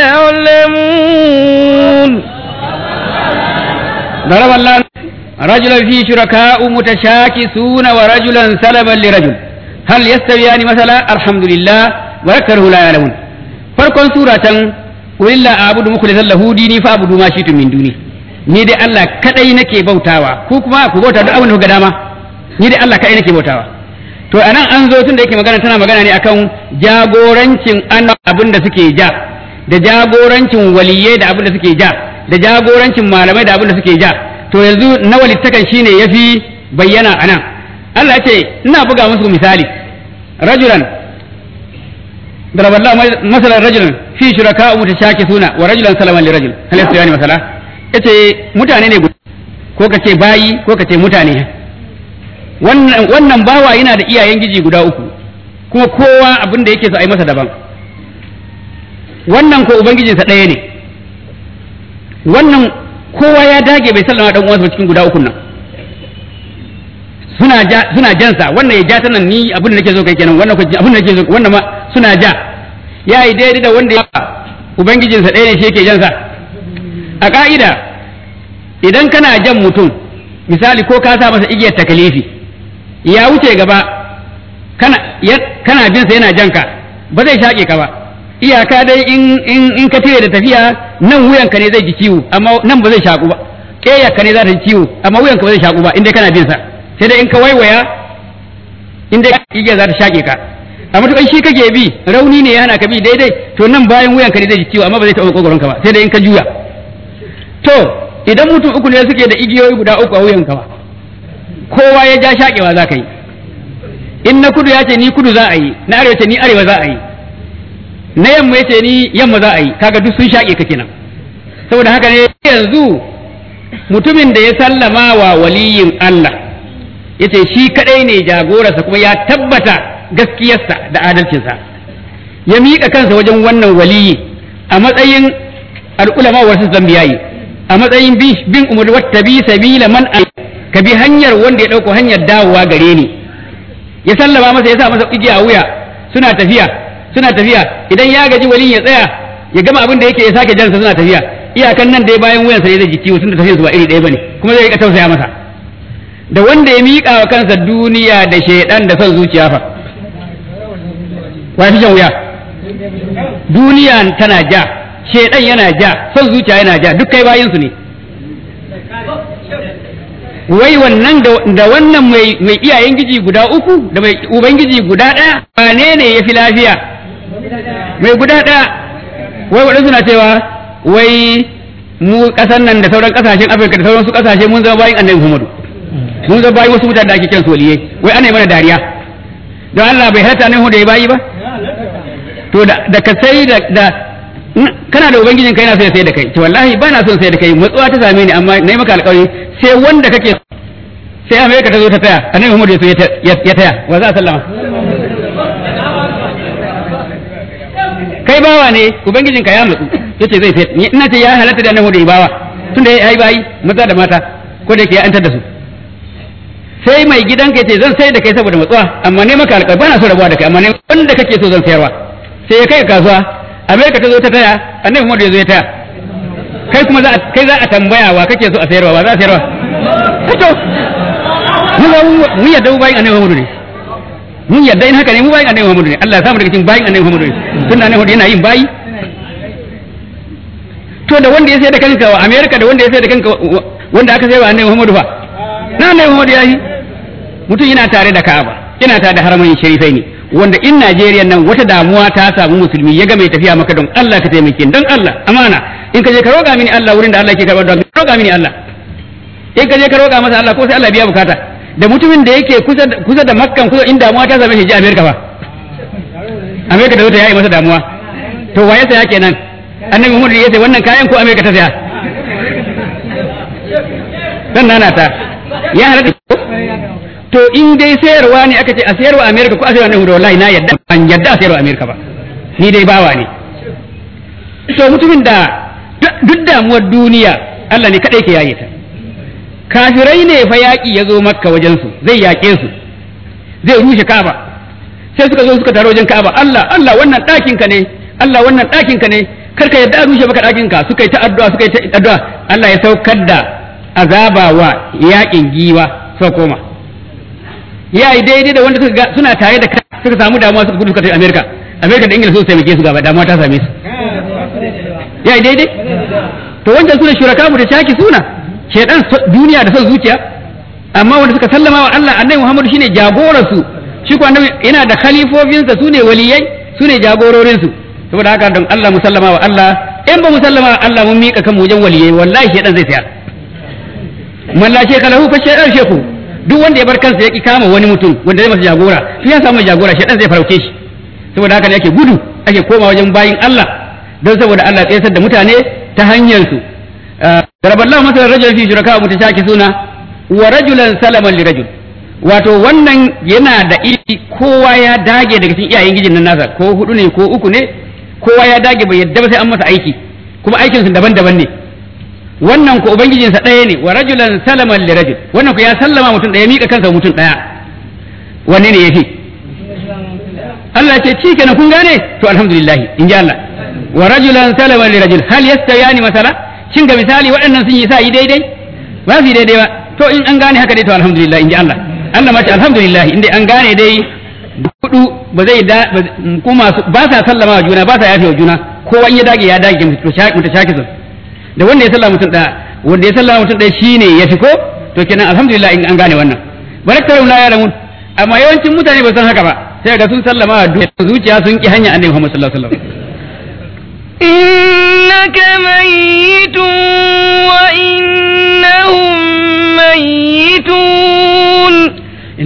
يعلمون ضرب الله رجلا فيه شركاء متشاكسون ورجلا سلما لرجل هل يستويان مثلا الحمد لله وذكره لا يعلمون farkon suratan walilla a'budu mukhlishan lahu dini fa abudu ma shi'tum min duni ni dai Allah kadai nake bautawa ku kuma ku bauta duk abin da kuka dama ni dai Allah kadai nake bautawa to anan an zo tun da yake magana tana magana ne akan jagorancin abin da suke ja da jagorancin waliyai da abin da suke ja da jagorancin malamai da abin da suke ja to yanzu na walittakan shine yafi bayyana anan Allah ya ce ina buga musu misali rajulan ضرب الله مثلا رجلا في شركاء متشاكسون ورجلا سلما لرجل هل يستويان مثلا yace mutane ne ko ka ce bayi ko ka ce mutane wannan wannan bawa yana da iyayen giji guda uku kuma kowa abin da yake so a yi masa daban wannan ko ubangijinsa ɗaya ne wannan kowa ya dage bai sallama dan uwansa cikin guda ukun nan suna ja suna jansa wannan ya ja ta nan ni abin da nake so kai kenan wannan ko abin da nake so wannan ma suna ja ya yi daidai da wanda ya ubangijinsa ɗaya ne shi yake jansa a ka'ida idan kana jan mutum misali ko ka sa masa igiyar takalifi ya wuce gaba kana kana bin sa yana janka ba zai shaƙe ka ba iyaka dai in in in ka tire da tafiya nan wuyanka ne zai ji ciwo amma nan ba zai shaku ba ƙeyarka ne za ta ji ciwo amma wuyanka ba zai shaku ba in dai kana bin sa sai dai in ka waiwaya in dai igiyar za ta shaƙe ka amma to shi kake bi rauni ne yana ka bi daidai to nan bayan wuyanka ne zai ji ciwo amma ba zai taɓa kokoronka ba sai dai in ka juya to idan mutum uku ne suke da igiyoyi guda uku a wuyan ba kowa ya ja shaƙewa za ka yi in na kudu ya ce ni kudu za a yi na arewa ce ni arewa za a yi na yamma ya ce ni yamma za a yi kaga duk sun shaƙe ka kenan saboda haka ne yanzu mutumin da ya sallama wa waliyin Allah ya ce shi kadai ne jagorarsa kuma ya tabbata gaskiyarsa da adalcinsa ya miƙa kansa wajen wannan waliyi a matsayin al'ulama wasu zambiyayi a matsayin bin umar wata bi sabila man ka bi hanyar wanda ya ɗauko hanyar dawowa gare ni ya sallama masa ya sa masa igiya a wuya suna tafiya suna tafiya idan ya gaji waliyin ya tsaya ya gama abin da yake ya sake jansa suna tafiya iyakan nan dai bayan wuyansa ne zai ji ciwo tunda tafiyar su ba iri ɗaya bane kuma zai rika tausaya masa da wanda ya miƙa wa kansa duniya da shaidan da son zuciya fa wa fi jan wuya duniya tana ja shaidan yana ja son zuciya yana ja duk kai bayin su ne wai wannan da wannan mai mai iyayen giji guda uku da mai ubangiji guda ɗaya wane ne ya fi lafiya mai guda ɗaya wai waɗansu na cewa wai mu kasan nan da sauran kasashen afirka da sauran su kasashe mun zama bayin annabi muhammadu mun zama bayin wasu mutane da ake kiran soliyai wai ana yi mana dariya don allah bai halatta ne da ya bayi ba to da ka sai da kana da ubangijin kai na so ya sai da kai to wallahi ba na son sai da kai matsuwa ta same ni amma na yi maka alƙawari sai wanda kake sai amerika ta zo ta taya annabi muhammadu ya so ya taya wa za a sallama kai bawa ne ubangijin ka ya matsu yace zai sai ni ina ce ya halatta da annabi da bawa tunda yayi bayi maza da mata ko da yake ya antar da su sai mai gidanka yace zan sai da kai saboda matsuwa amma ne maka alƙawari bana so rabuwa da kai amma ne wanda kake so zan sayarwa sai ya kai kasuwa amerika ta zo ta taya annabi Muhammad ya zo ya taya kai kuma za kai za a tambaya wa kake so a sayarwa wa za a sayarwa to mu yadda mu bayin annabi Muhammad ne mun yadda in haka ne mu bayin annabi Muhammad ne Allah ya samu daga cikin bayin annabi Muhammad ne tunda annabi Muhammad yana yin bayi to da wanda ya sai da kanka wa America da wanda ya sai da kanka wanda aka sai wa annabi Muhammad fa na annabi Muhammad ya yi mutum yana tare da Ka'aba yana tare da haramin sharifai ne wanda in Najeriya nan wata damuwa ta samu musulmi ya ga mai tafiya maka don Allah ka taimake don Allah amana in ka je ka roƙa mini Allah wurin da Allah ke karɓar don roƙa mini Allah in ka je ka roƙa masa Allah ko sai Allah biya bukata da mutumin da yake kusa kusa da Makkan kusa in damuwa ta same shi je America fa America da wata yayi masa damuwa to waye saya kenan annabi Muhammad ya ce wannan kayan ko America ta saya dan nana ta ya halatta to in dai sayarwa ne aka ce a sayarwa America ko a sayarwa ne wallahi na yadda ban yadda a sayarwa America ba ni dai bawa ne to mutumin da duk damuwar duniya Allah ne kadai ke yaye ta kafirai ne fa yaƙi ya zo makka wajensu zai yaƙe su zai rushe kaba sai suka zo suka taro wajen kaba Allah Allah wannan ɗakin ka ne Allah wannan ɗakin ka ne kar ka yadda a rushe maka ɗakin ka suka yi ta addu'a suka yi ta addu'a Allah ya saukar da azaba wa yaƙin giwa suka koma ya yi daidai da wanda suka ga suna tare da suka samu damuwa suka gudu suka tafi Amerika Amerika da Ingila su taimake su gaba damuwa ta same su ya yi daidai to wancan suna shuraka mu da shaki suna shedan duniya da son zuciya amma wanda suka sallama wa Allah annabi Muhammad shine jagoran su shi ko annabi yana da khalifofinsa sune waliyai sune jagororin su saboda haka don Allah musallama wa Allah in ba musallama wa Allah mun mika kan wajen waliyai wallahi shedan zai tsaya man la sheka lahu fa shedan sheku duk wanda ya bar kansa ya ki kama wani mutum wanda zai masa jagora to ya samu jagora shedan zai farauce shi saboda haka ne ake gudu ake koma wajen bayin Allah don saboda Allah ya tsayar da mutane ta hanyar su ضرب الله مثلا رجلا في شركاء متشاكسون ورجلا سلما لرجل wato wannan yana da iri kowa ya dage daga cikin iyayen gijin nan nasa ko hudu ne ko uku ne kowa ya dage bai yadda ba sai an masa aiki kuma aikinsu daban-daban ne wannan ko ubangijinsa ɗaya ne wa rajulan salaman li rajul wannan ko ya sallama mutum ɗaya mika kansa mutum ɗaya wanne ne yafi Allah ce ci kenan kun gane to alhamdulillah in ji Allah wa rajulan salaman li rajul hal yastawiyani masala shin ga misali waɗannan sun yi sa yi daidai ba su yi daidai ba to in an gane haka dai to alhamdulillah in ji Allah Allah mace alhamdulillah inda an gane dai hudu ba zai da kuma ba sa sallama wa juna ba sa yafe wa juna kowa in ya dage ya dage mutu shaki sun da wanda ya sallama mutum ɗaya wanda ya sallama mutum ɗaya shine ya fi ko to kenan alhamdulillah in an gane wannan baraktar la ya'lamun amma yawancin mutane ba san haka ba sai ga sun sallama wa zuciya sun ki hanya annabi Muhammad sallallahu alaihi wasallam إنك ميت وإن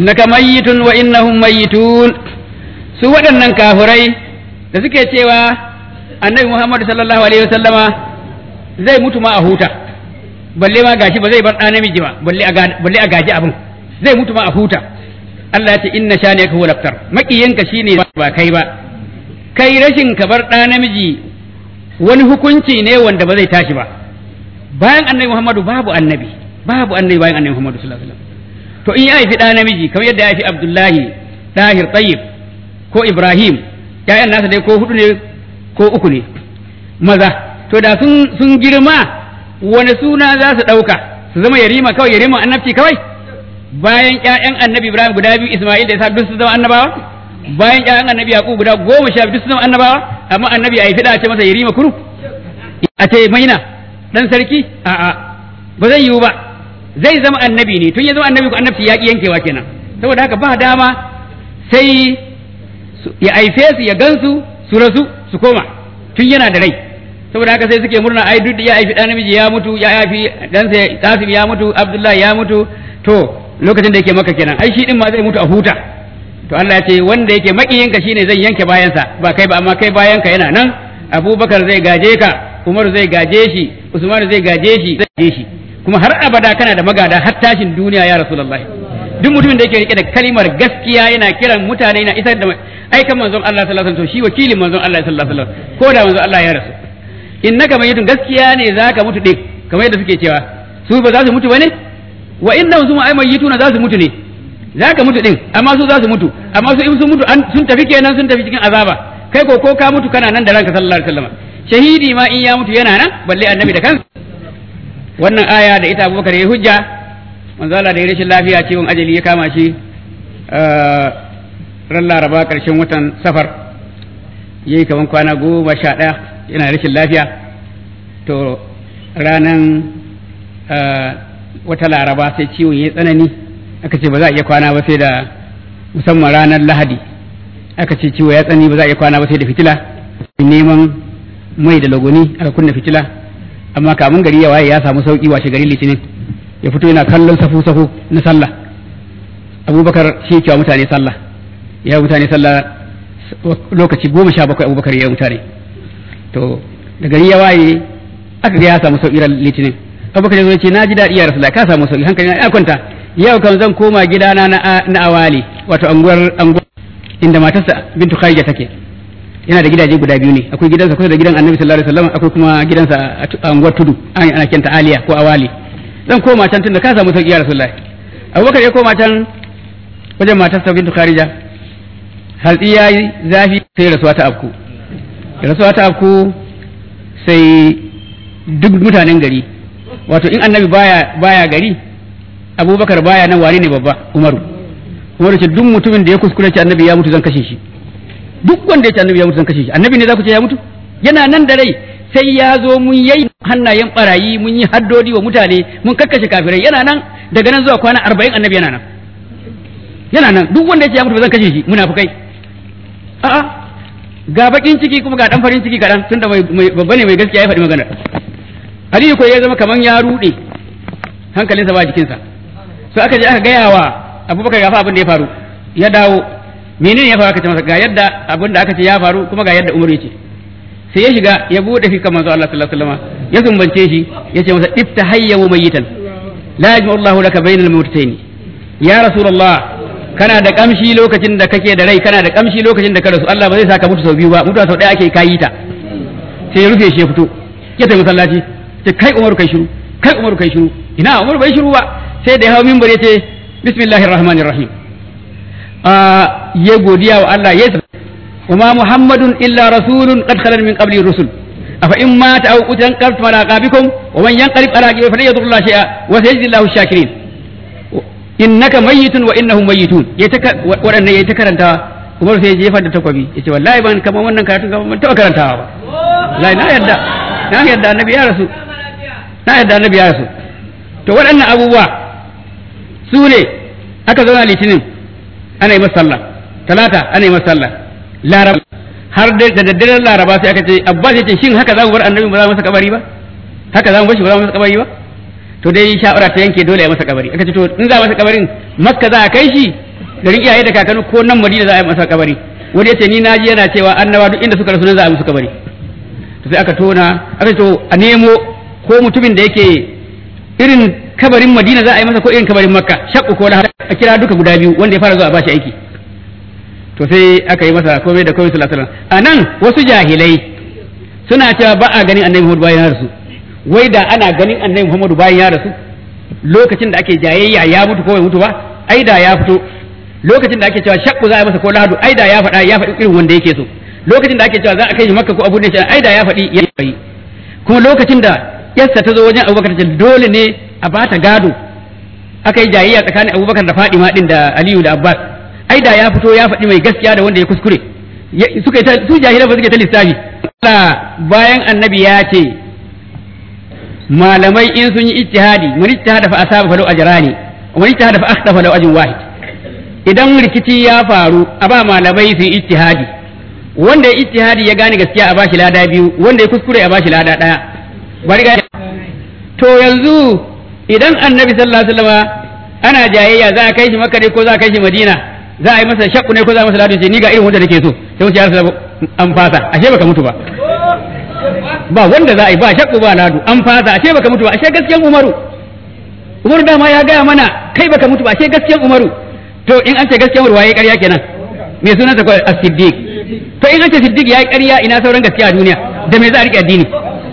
innaka mayyitun wa innahum mayyitun su waɗannan kafirai da suke cewa annabi Muhammad sallallahu alaihi wasallama zai mutu ma a huta balle ma gashi ba zai bar ɗa namiji ba balle a balle a gaji abin zai mutu ma a huta Allah ya ce inna shani ka huwa laftar makiyanka shine ba kai ba kai rashin ka bar ɗa namiji wani hukunci ne wanda ba zai tashi ba bayan annabi Muhammadu babu annabi babu annabi bayan annabi Muhammadu sallallahu alaihi wasallam to in ya haifi ɗa namiji kamar yadda ya haifi Abdullahi Dahir Tayyib ko Ibrahim ƴaƴan nasa dai ko hudu ne ko uku ne maza to da sun sun girma wani suna za su ɗauka su zama yarima kawai yarima annabci kawai bayan ƴaƴan annabi Ibrahim guda biyu Isma'il da Isa duk su zama annabawa bayan ƴaƴan annabi Yaqub guda goma sha biyu su zama annabawa amma annabi a yi fida a ce masa yarima kuru a ce maina dan sarki a'a ba zai yiwu ba zai zama annabi ne tun ya zama annabi ko annabci ya ki yankewa kenan saboda haka ba dama sai ya aife su ya gansu su rasu su koma tun yana da rai saboda haka sai suke murna ai duk ya aifi dan namiji ya mutu ya aifi dan sai Qasim ya mutu Abdullahi ya mutu to lokacin da yake maka kenan ai shi din ma zai mutu a huta to Allah ya ce wanda yake makiyinka shine zai yanke bayansa ba kai ba amma kai bayanka yana nan Abubakar zai gaje ka Umar zai gaje shi Usman zai gaje shi zai gaje shi kuma har abada kana da magada har tashin duniya ya Rasulullahi duk mutumin da yake rike da kalimar gaskiya yana kiran mutane yana isar da aikan manzon Allah sallallahu alaihi wasallam to shi wakilin manzon Allah sallallahu alaihi wasallam ko da manzon Allah ya rasu innaka mayyitun gaskiya ne zaka mutu din kamar yadda suke cewa su ba za su mutu bane wa innahum suma ay mayyituna za su mutu ne zaka mutu din amma su za su mutu amma su in sun mutu sun tafi kenan sun tafi cikin azaba kai ko ko ka mutu kana nan da ranka sallallahu alaihi wasallam shahidi ma in ya mutu yana nan balle annabi da kansa wannan aya da ita Abubakar ya hujja manzo Allah da ya rashin lafiya ciwon ajali ya kama shi ran laraba karshen watan safar yayi kaman kwana goma sha ɗaya yana rashin lafiya to ranan wata laraba sai ciwon ya tsanani aka ce ba za a iya kwana ba sai da musamman ranar lahadi aka ce ciwo ya tsanani ba za a iya kwana ba sai da fitila neman mai da lagoni aka kunna fitila amma kamun gari ya waye ya samu sauki washe gari litinin ya fito yana kallon safu safu na sallah abubakar shi kewa mutane sallah ya mutane sallah lokaci goma sha bakwai abubakar ya mutane to da gari ya waye aka ga ya samu sauki ran litinin abubakar ya ce na ji daɗi ya rasulullah ka samu sauki hankali na ya kwanta yau kan zan koma gidana na awali wato anguwar anguwar inda matarsa bintu kharija take yana da gidaje guda biyu ne akwai gidansa kusa da gidan annabi sallallahu alaihi wasallam akwai kuma gidansa a anguwar tudu ana kenta aliya ko awali zan koma can tunda ka samu sauki ya rasulullahi abubakar ya koma can wajen matarsa bintu kharija hatsi ya yi zafi sai rasuwa ta afku rasuwa ta afku sai duk mutanen gari wato in annabi baya baya gari abubakar baya nan wane ne babba umaru umaru ce duk mutumin da ya kuskure ce annabi ya mutu zan kashe shi duk wanda ya ce annabi ya mutu zan kashe shi annabi ne za ku ce ya mutu yana nan da rai sai ya zo mun yayi hannayen barayi mun yi haddodi wa mutane mun kakkashe kafirai yana nan daga nan zuwa kwana arba'in annabi yana nan yana nan duk wanda ya ce ya mutu zan kashe shi munafukai a'a ga bakin ciki kuma ga dan farin ciki kaɗan tunda mai babba ne mai gaskiya ya faɗi magana Aliyu ko ya zama kaman ya ruɗe hankalinsa ba jikinsa so aka je aka gaya wa Abubakar ya fa abin da ya faru ya dawo menene ya faru aka ce masa ga yadda abin da aka ce ya faru kuma ga yadda Umar ya ce sai ya shiga ya bude fi manzo Allah sallallahu alaihi wasallam ya zumbance shi ya ce masa ifta hayya wa mayitan la yajma'u Allahu laka bainal mawtayn ya rasulullah kana da kamshi lokacin da kake da rai kana da kamshi lokacin da ka rasu Allah ba zai saka mutu sau biyu ba mutuwa sau ɗaya ake kayi ta sai ya rufe shi ya fito ya tafi masallaci ce kai Umaru kai shiru kai Umaru kai shiru ina Umaru bai shiru ba sai da ya hawo minbar ya ce bismillahir rahmanir rahim ya godiya wa Allah ya وما محمد إلا رسول قد خلت من قبله الرسل أفإن مات أو قتل انقلبتم على أعقابكم ومن ينقلب على عقبه فلن يضر الله شيئا وسيجزي الله الشاكرين إنك ميت وإنهم ميتون يتك وأن يتكرر أنت Umar sai jefa da takwabi yace wallahi ban kamar wannan karatun kamar ban taɓa karantawa ba wallahi na yadda na yadda annabi ya rasu na yadda annabi ya rasu to waɗannan abubuwa su ne aka zauna litinin ana yi masa sallah talata ana yi masa sallah laraba har da daddaren laraba sai aka ce abbas yace shin haka za mu bar annabi ba za mu masa kabari ba haka za mu bar shi ba za mu masa kabari ba to dai shawara ta yanke dole ya masa kabari aka ce to in za masa kabarin makka za a kai shi garin iyaye da kakanni ko nan Madina za a yi masa kabari wani yace ni naji yana cewa annaba duk inda suka rasu nan za a yi musu kabari to sai aka tona aka to a nemo ko mutumin da yake irin kabarin Madina za a yi masa ko irin kabarin Makka shakku ko lahar a kira duka guda biyu wanda ya fara zuwa a bashi aiki to sai aka yi masa komai da komai sallallahu alaihi wasallam anan wasu jahilai suna cewa ba a ganin annabi Muhammad bayan ya rasu wai da ana ganin annabi Muhammad bayan ya rasu lokacin da ake jayayya ya mutu ko bai mutu ba ai da ya fito lokacin da ake cewa shakku za a yi masa ko lahadu ai da ya faɗa ya faɗi irin wanda yake so lokacin da ake cewa za a kai shi makka ko abu ne ai da ya faɗi ya yi kuma lokacin da yarsa ta zo wajen abubakar ta dole ne a bata gado aka yi jayayya tsakanin abubakar da fadima din da aliyu da abbas ai da ya fito ya faɗi mai gaskiya da wanda ya kuskure suka yi su jahilan ba suke ta lissafi bayan annabi ya ce malamai in sun yi ijtihadi man ijtihada fa asaba fa law ajrani wa man ijtihada fa akhta fa law ajrun wahid idan rikici ya faru a ba malamai su yi ijtihadi wanda ya ijtihadi ya gane gaskiya a bashi lada biyu wanda ya kuskure a bashi lada daya bari ga to yanzu idan annabi sallallahu alaihi wasallam ana jayayya za a kai shi makka ne ko za a kai shi madina za a yi masa shakku ne ko za a masa ladu ce ni ga irin wanda nake so sai wuce ya rasa an fasa ashe baka mutu ba ba wanda za a yi ba shakku ba ladu an fasa ashe baka mutu ba ashe gaskiyan umaru umaru dama ya gaya mana kai baka mutu ba ashe gaskiyan umaru to in an ce gaskiyan umaru waye ƙarya kenan me sunansa ko as-siddiq to in an ce siddiq yayi ƙarya ina sauran gaskiya a duniya da me za a rike addini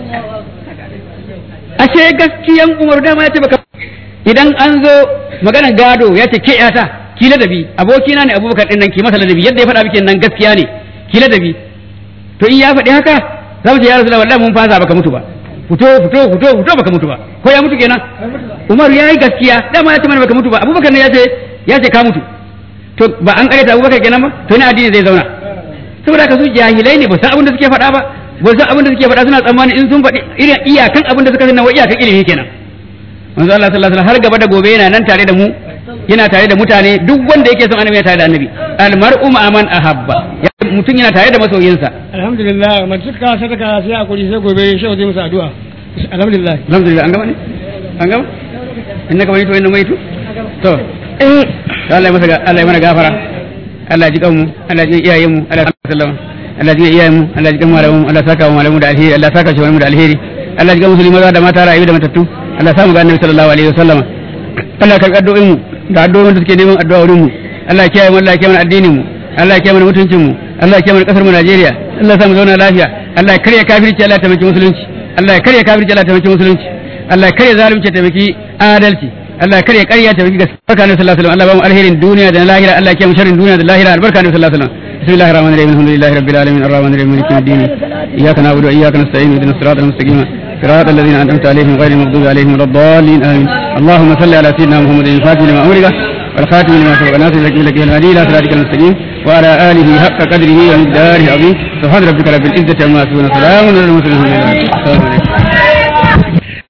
ashe gaskiyan umaru dama ya ce baka idan an zo maganar gado ya ce ke yata ki ladabi abokina ne abubakar din nan ki masa ladabi yadda ya faɗa miki nan gaskiya ne ki ladabi to in ya faɗi haka za mu ce ya rasulullah wallahi mun fasa baka mutu ba fito fito fito fito baka mutu ba ko ya mutu kenan umar ya yi gaskiya dama ya ce mana baka mutu ba abubakar ne ya ce ya ce ka mutu to ba an kareta abubakar kenan ba to ina addini zai zauna saboda ka su jahilai ne ba san abin da suke faɗa ba ba san abin da suke faɗa suna tsammani in sun faɗi irin iyakan abin da suka sani wa iyakan ilimi kenan manzo Allah sallallahu alaihi wasallam har gaba da gobe yana nan tare da mu yana tare da mutane duk wanda yake son annabi yana tare da annabi al mar'u ma man ahabba mutum yana tare da masoyinsa alhamdulillah man suka sadaka sai a kuri sai gobe shi zai musu addu'a alhamdulillah alhamdulillah an gama ne an gama innaka mai to inna mai to to Allah ya masa Allah ya mana gafara Allah ya ji kanmu Allah ya ji iyayen mu Allah ya sallama Allah ya ji iyayen mu Allah ya ji kan malamu Allah ya saka wa malamu da alheri Allah ya saka shi mu da alheri Allah ya ji musulmi maza da mata rayu da matattu Allah ya samu ga annabi sallallahu alaihi wasallam Allah ya karɓi addu'o'in mu da addu'o'in da suke neman addu'a wurin mu Allah ya kiyaye mu Allah ya kiyaye mana addinin mu Allah ya kiyaye mana mutuncin mu Allah ya kiyaye mana kasar mu Najeriya Allah ya sa mu zauna lafiya Allah ya karya kafirci Allah ya taimaki musulunci Allah ya karya kafirci Allah ya taimaki musulunci Allah ya karya zalunci ya taimaki adalci Allah ya karya ƙarya ta taimaki gaskiya barka ne sallallahu alaihi wasallam Allah ba mu alherin duniya da lahira Allah ya kiyaye mu sharrin duniya da lahira albarka ne sallallahu alaihi wasallam bismillahir rahmanir rahim alhamdulillahi rabbil alamin arrahmanir rahim maliki yawmiddin iyyaka na'budu wa iyyaka nasta'in ihdinas siratal mustaqim صراط الذين أنعمت عليهم غير المغضوب عليهم ولا الضالين آمين اللهم صل على سيدنا محمد الفاتح لما أمرك والخاتم لما سبق ناصر لك لك الهدي إلى صراطك المستقيم وعلى آله حق قدره ومقداره العظيم سبحان ربك رب العزة عما يصفون سلام على المرسلين الحمد لله السلام عليكم